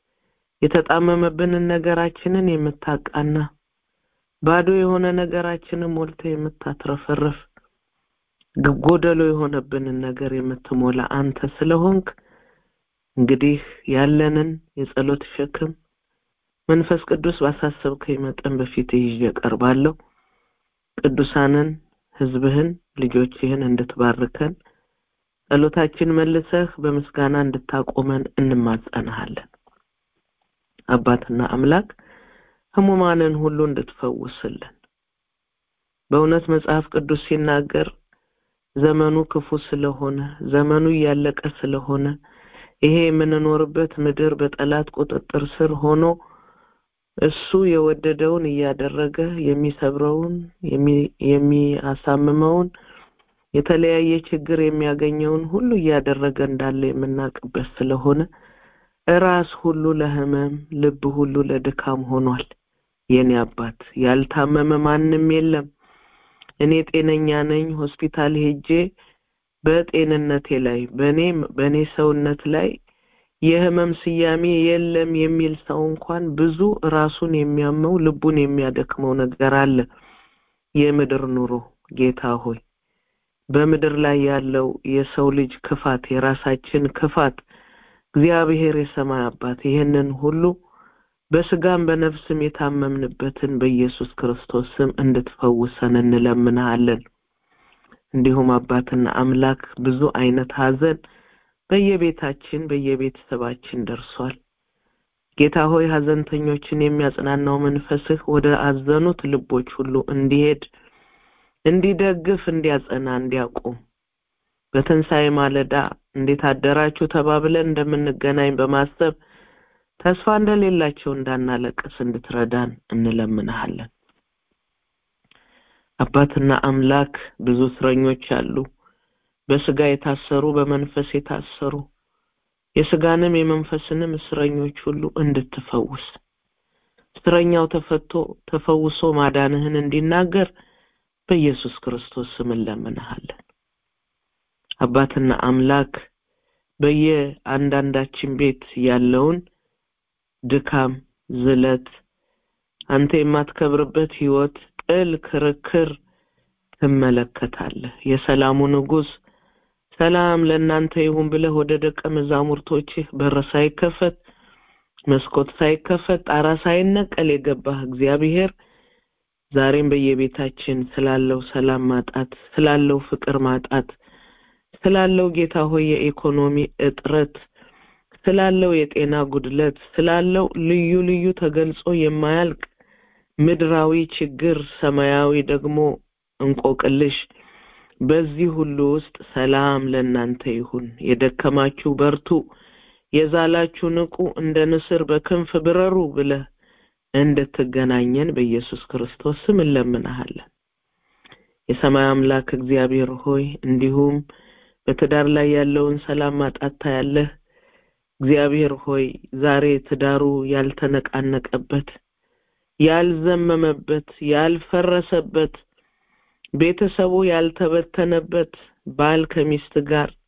የተጣመመብንን ነገራችንን የምታቃና ባዶ የሆነ ነገራችንን ሞልተ የምታትረፈርፍ ጎደሎ የሆነብንን ነገር የምትሞላ አንተ ስለሆንክ እንግዲህ ያለንን የጸሎት ሸክም መንፈስ ቅዱስ ባሳሰብከኝ መጠን በፊት ይዤ ቀርባለሁ። ቅዱሳንን ህዝብህን ልጆችህን እንድትባርከን ጸሎታችን መልሰህ በምስጋና እንድታቆመን እንማጸንሃለን። አባትና አምላክ ህሙማንን ሁሉ እንድትፈውስልን በእውነት መጽሐፍ ቅዱስ ሲናገር ዘመኑ ክፉ ስለሆነ ዘመኑ እያለቀ ስለሆነ ይሄ የምንኖርበት ምድር በጠላት ቁጥጥር ስር ሆኖ እሱ የወደደውን እያደረገ የሚሰብረውን የሚያሳምመውን የተለያየ ችግር የሚያገኘውን ሁሉ እያደረገ እንዳለ የምናውቅበት ስለሆነ ራስ ሁሉ ለህመም ልብ ሁሉ ለድካም ሆኗል። የኔ አባት ያልታመመ ማንም የለም። እኔ ጤነኛ ነኝ፣ ሆስፒታል ሄጄ በጤንነቴ ላይ በኔ በኔ ሰውነት ላይ የህመም ስያሜ የለም የሚል ሰው እንኳን ብዙ ራሱን የሚያመው ልቡን የሚያደክመው ነገር አለ። የምድር ኑሮ ጌታ ሆይ በምድር ላይ ያለው የሰው ልጅ ክፋት የራሳችን ክፋት እግዚአብሔር የሰማይ አባት ይህንን ሁሉ በስጋም በነፍስም የታመምንበትን በኢየሱስ ክርስቶስ ስም እንድትፈውሰን እንለምንሃለን። እንዲሁም አባትና አምላክ ብዙ አይነት ሀዘን በየቤታችን በየቤተሰባችን ደርሷል። ጌታ ሆይ ሀዘንተኞችን የሚያጽናናው መንፈስህ ወደ አዘኑት ልቦች ሁሉ እንዲሄድ እንዲደግፍ፣ እንዲያጸና፣ እንዲያቆም በትንሣኤ ማለዳ እንዴት አደራችሁ ተባብለን እንደምንገናኝ በማሰብ ተስፋ እንደሌላቸው እንዳናለቅስ እንድትረዳን እንለምንሃለን። አባትና አምላክ ብዙ እስረኞች አሉ፣ በስጋ የታሰሩ በመንፈስ የታሰሩ የስጋንም የመንፈስንም እስረኞች ሁሉ እንድትፈውስ እስረኛው ተፈቶ ተፈውሶ ማዳንህን እንዲናገር በኢየሱስ ክርስቶስ ስም እንለምንሃለን። አባትና አምላክ በየአንዳንዳችን ቤት ያለውን ድካም፣ ዝለት፣ አንተ የማትከብርበት ህይወት፣ ጥል፣ ክርክር ትመለከታለህ። የሰላሙ ንጉሥ ሰላም ለእናንተ ይሁን ብለህ ወደ ደቀ መዛሙርቶችህ በር ሳይከፈት መስኮት ሳይከፈት ጣራ ሳይነቀል የገባህ እግዚአብሔር ዛሬም በየቤታችን ስላለው ሰላም ማጣት፣ ስላለው ፍቅር ማጣት፣ ስላለው ጌታ ሆይ የኢኮኖሚ እጥረት፣ ስላለው የጤና ጉድለት፣ ስላለው ልዩ ልዩ ተገልጾ የማያልቅ ምድራዊ ችግር፣ ሰማያዊ ደግሞ እንቆቅልሽ በዚህ ሁሉ ውስጥ ሰላም ለእናንተ ይሁን። የደከማችሁ በርቱ፣ የዛላችሁ ንቁ፣ እንደ ንስር በክንፍ ብረሩ ብለህ እንድትገናኘን በኢየሱስ ክርስቶስ ስም እንለምንሃለን። የሰማይ አምላክ እግዚአብሔር ሆይ እንዲሁም በትዳር ላይ ያለውን ሰላም ማጣት ታያለህ። እግዚአብሔር ሆይ ዛሬ ትዳሩ ያልተነቃነቀበት፣ ያልዘመመበት፣ ያልፈረሰበት ቤተሰቡ ያልተበተነበት ባል ከሚስት ጋር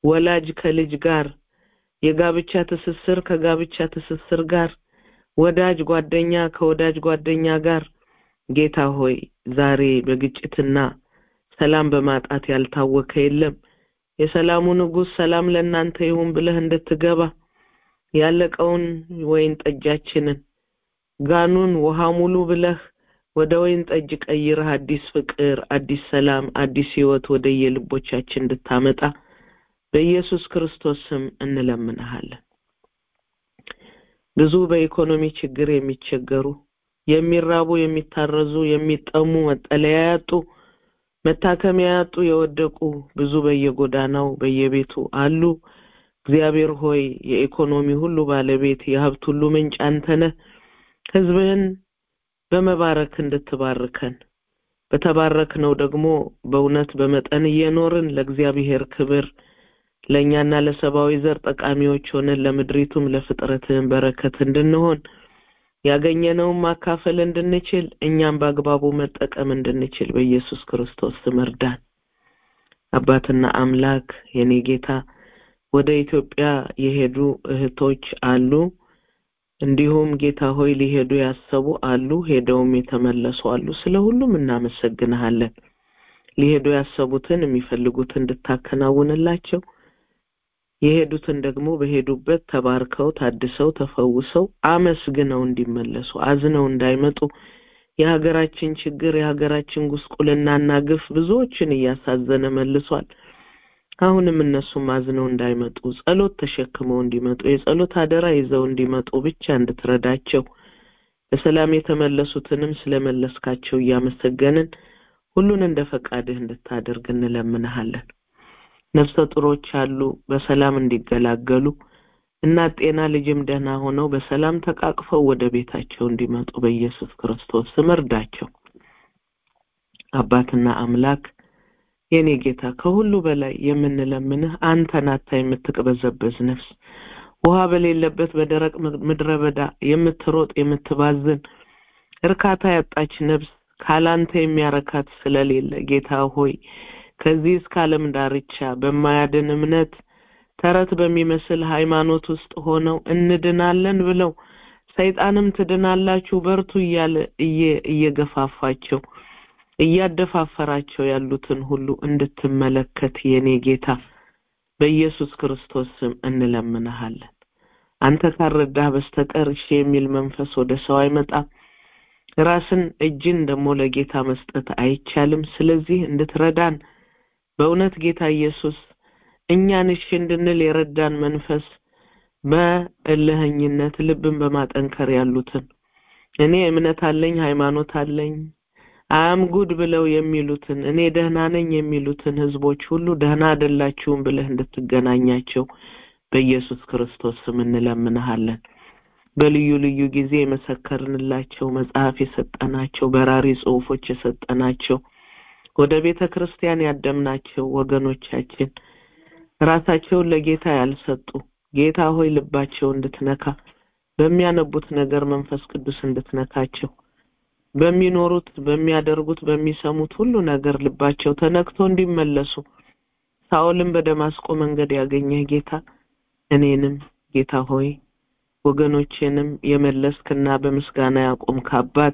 ወላጅ ከልጅ ጋር የጋብቻ ትስስር ከጋብቻ ትስስር ጋር ወዳጅ ጓደኛ ከወዳጅ ጓደኛ ጋር ጌታ ሆይ ዛሬ በግጭትና ሰላም በማጣት ያልታወከ የለም የሰላሙ ንጉሥ ሰላም ለእናንተ ይሁን ብለህ እንድትገባ ያለቀውን ወይን ጠጃችንን ጋኑን ውሃ ሙሉ ብለህ ወደ ወይን ጠጅ ቀይረህ አዲስ ፍቅር አዲስ ሰላም አዲስ ህይወት ወደ የልቦቻችን እንድታመጣ በኢየሱስ ክርስቶስ ስም እንለምንሃለን ብዙ በኢኮኖሚ ችግር የሚቸገሩ የሚራቡ የሚታረዙ የሚጠሙ መጠለያ ያጡ መታከሚያ ያጡ የወደቁ ብዙ በየጎዳናው በየቤቱ አሉ እግዚአብሔር ሆይ የኢኮኖሚ ሁሉ ባለቤት የሀብት ሁሉ ምንጭ አንተነህ ህዝብህን በመባረክ እንድትባርከን በተባረክነው ደግሞ በእውነት በመጠን እየኖርን ለእግዚአብሔር ክብር ለእኛና ለሰብአዊ ዘር ጠቃሚዎች ሆነን ለምድሪቱም ለፍጥረትህን በረከት እንድንሆን ያገኘነውን ማካፈል እንድንችል እኛም በአግባቡ መጠቀም እንድንችል በኢየሱስ ክርስቶስ ስም እርዳን አባትና አምላክ የኔ ጌታ ወደ ኢትዮጵያ የሄዱ እህቶች አሉ እንዲሁም ጌታ ሆይ ሊሄዱ ያሰቡ አሉ ሄደውም የተመለሱ አሉ ስለ ሁሉም እናመሰግንሃለን ሊሄዱ ያሰቡትን የሚፈልጉትን እንድታከናውንላቸው የሄዱትን ደግሞ በሄዱበት ተባርከው ታድሰው ተፈውሰው አመስግነው እንዲመለሱ አዝነው እንዳይመጡ የሀገራችን ችግር የሀገራችን ጉስቁልናና ግፍ ብዙዎችን እያሳዘነ መልሷል አሁንም እነሱም አዝነው እንዳይመጡ ጸሎት ተሸክመው እንዲመጡ የጸሎት አደራ ይዘው እንዲመጡ ብቻ እንድትረዳቸው በሰላም የተመለሱትንም ስለመለስካቸው እያመሰገንን ሁሉን እንደ ፈቃድህ እንድታደርግ እንለምንሃለን ነፍሰ ጡሮች አሉ በሰላም እንዲገላገሉ እናት ጤና ልጅም ደህና ሆነው በሰላም ተቃቅፈው ወደ ቤታቸው እንዲመጡ በኢየሱስ ክርስቶስ ስም እርዳቸው አባትና አምላክ የኔ ጌታ ከሁሉ በላይ የምንለምንህ አንተን አታ የምትቅበዘበዝ ነፍስ ውሃ በሌለበት በደረቅ ምድረ በዳ የምትሮጥ የምትባዝን እርካታ ያጣች ነፍስ ካላንተ የሚያረካት ስለሌለ ጌታ ሆይ ከዚህ እስከ ዓለም ዳርቻ በማያድን እምነት ተረት በሚመስል ሃይማኖት ውስጥ ሆነው እንድናለን ብለው ሰይጣንም ትድናላችሁ በርቱ እያለ እየገፋፋቸው እያደፋፈራቸው ያሉትን ሁሉ እንድትመለከት የኔ ጌታ በኢየሱስ ክርስቶስ ስም እንለምንሃለን አንተ ካረዳህ በስተቀር እሺ የሚል መንፈስ ወደ ሰው አይመጣም ራስን እጅን ደግሞ ለጌታ መስጠት አይቻልም ስለዚህ እንድትረዳን በእውነት ጌታ ኢየሱስ እኛን እሺ እንድንል የረዳን መንፈስ በእልህኝነት ልብን በማጠንከር ያሉትን እኔ እምነት አለኝ ሃይማኖት አለኝ አም ጉድ ብለው የሚሉትን እኔ ደህና ነኝ የሚሉትን ህዝቦች ሁሉ ደህና አይደላችሁም ብለህ እንድትገናኛቸው በኢየሱስ ክርስቶስ ስም እንለምንሃለን በልዩ ልዩ ጊዜ የመሰከርንላቸው መጽሐፍ የሰጠናቸው በራሪ ጽሁፎች የሰጠናቸው ወደ ቤተ ክርስቲያን ያደምናቸው ወገኖቻችን ራሳቸውን ለጌታ ያልሰጡ ጌታ ሆይ ልባቸው እንድትነካ በሚያነቡት ነገር መንፈስ ቅዱስ እንድትነካቸው በሚኖሩት በሚያደርጉት በሚሰሙት ሁሉ ነገር ልባቸው ተነክቶ እንዲመለሱ ሳኦልን በደማስቆ መንገድ ያገኘህ ጌታ እኔንም ጌታ ሆይ ወገኖቼንም የመለስክና በምስጋና ያቆምክ አባት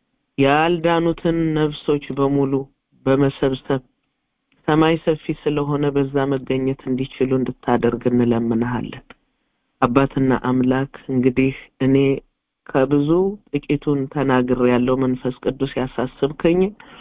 ያልዳኑትን ነፍሶች በሙሉ በመሰብሰብ ሰማይ ሰፊ ስለሆነ በዛ መገኘት እንዲችሉ እንድታደርግ እንለምንሃለን አባትና አምላክ እንግዲህ እኔ ከብዙ ጥቂቱን ተናግር ያለው መንፈስ ቅዱስ ያሳስብከኝ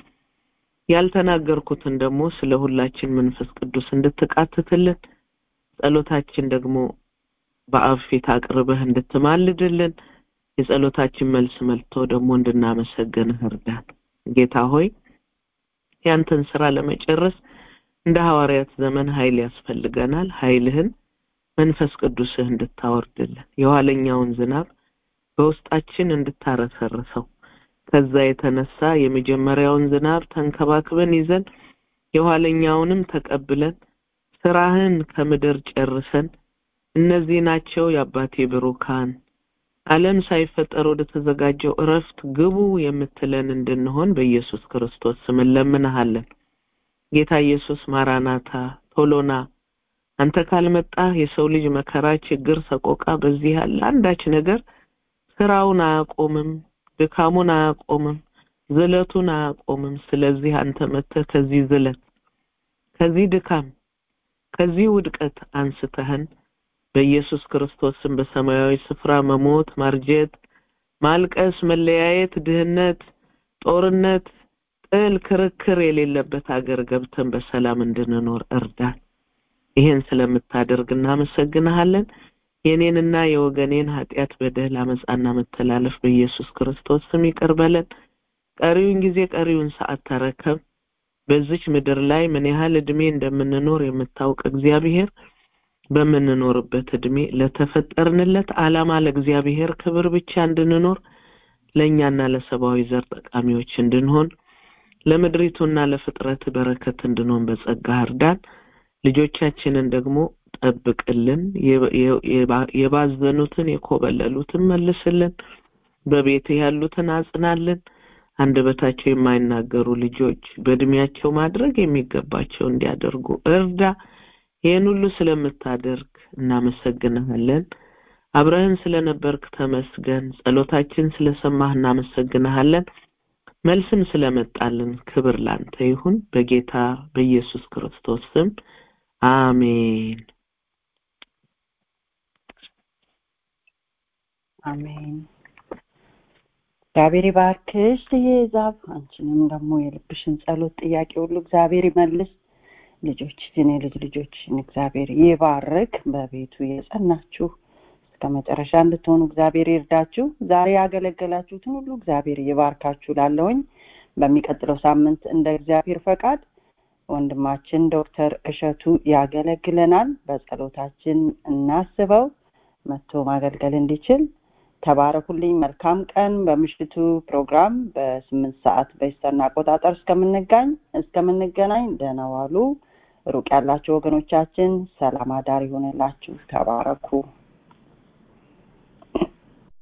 ያልተናገርኩትን ደግሞ ስለ ሁላችን መንፈስ ቅዱስ እንድትቃትትልን ጸሎታችን ደግሞ በአብ ፊት አቅርበህ እንድትማልድልን የጸሎታችን መልስ መልቶ ደግሞ እንድናመሰግንህ እርዳን ጌታ ሆይ ያንተን ስራ ለመጨረስ እንደ ሐዋርያት ዘመን ኃይል ያስፈልገናል ኃይልህን መንፈስ ቅዱስህ እንድታወርድልን የኋለኛውን ዝናብ በውስጣችን እንድታረሰርሰው ከዛ የተነሳ የመጀመሪያውን ዝናብ ተንከባክበን ይዘን የኋለኛውንም ተቀብለን ስራህን ከምድር ጨርሰን እነዚህ ናቸው የአባቴ ብሩካን ዓለም ሳይፈጠር ወደ ተዘጋጀው እረፍት ግቡ የምትለን እንድንሆን በኢየሱስ ክርስቶስ ስም እንለምንሃለን ጌታ ኢየሱስ ማራናታ ቶሎና አንተ ካልመጣህ የሰው ልጅ መከራ፣ ችግር፣ ሰቆቃ በዚህ ያለ አንዳች ነገር ስራውን አያቆምም፣ ድካሙን አያቆምም፣ ዝለቱን አያቆምም። ስለዚህ አንተ መጥተህ ከዚህ ዝለት፣ ከዚህ ድካም፣ ከዚህ ውድቀት አንስተህን በኢየሱስ ክርስቶስም በሰማያዊ ስፍራ መሞት፣ ማርጀት፣ ማልቀስ፣ መለያየት፣ ድህነት፣ ጦርነት፣ ጥል፣ ክርክር የሌለበት ሀገር ገብተን በሰላም እንድንኖር እርዳን። ይሄን ስለምታደርግ እናመሰግንሃለን። የኔንና የወገኔን ኃጢአት፣ በደል፣ አመፃና መተላለፍ በኢየሱስ ክርስቶስ ስም ይቅር በለን። ቀሪውን ጊዜ ቀሪውን ሰዓት ተረከብ። በዚች ምድር ላይ ምን ያህል እድሜ እንደምንኖር የምታውቅ እግዚአብሔር በምንኖርበት እድሜ ለተፈጠርንለት ዓላማ ለእግዚአብሔር ክብር ብቻ እንድንኖር ለእኛና ለሰብአዊ ዘር ጠቃሚዎች እንድንሆን ለምድሪቱና ለፍጥረት በረከት እንድንሆን በጸጋ እርዳን። ልጆቻችንን ደግሞ ጠብቅልን። የባዘኑትን የኮበለሉትን መልስልን። በቤት ያሉትን አጽናልን። አንደበታቸው የማይናገሩ ልጆች በእድሜያቸው ማድረግ የሚገባቸው እንዲያደርጉ እርዳ። ይህን ሁሉ ስለምታደርግ እናመሰግንሃለን። አብረህን ስለነበርክ ተመስገን። ጸሎታችን ስለሰማህ እናመሰግንሃለን። መልስም ስለመጣልን ክብር ላንተ ይሁን። በጌታ በኢየሱስ ክርስቶስ ስም አሜን። አሜን። እግዚአብሔር ይባርክሽ ትዬዛብ አንቺንም ደግሞ የልብሽን ጸሎት ጥያቄ ሁሉ እግዚአብሔር ይመልስ። ልጆችሽን የልጅ ልጆችሽን እግዚአብሔር ይባርክ። በቤቱ የጸናችሁ እስከ መጨረሻ እንድትሆኑ እግዚአብሔር ይርዳችሁ። ዛሬ ያገለገላችሁትን ሁሉ እግዚአብሔር ይባርካችሁ። ላለውኝ በሚቀጥለው ሳምንት እንደ እግዚአብሔር ፈቃድ ወንድማችን ዶክተር እሸቱ ያገለግለናል። በጸሎታችን እናስበው መጥቶ ማገልገል እንዲችል ተባረኩልኝ። መልካም ቀን። በምሽቱ ፕሮግራም በስምንት ሰዓት በኢስተርን አቆጣጠር እስከምንጋኝ እስከምንገናኝ ደህና ዋሉ። ሩቅ ያላችሁ ወገኖቻችን ሰላም አዳር ይሆንላችሁ። ተባረኩ።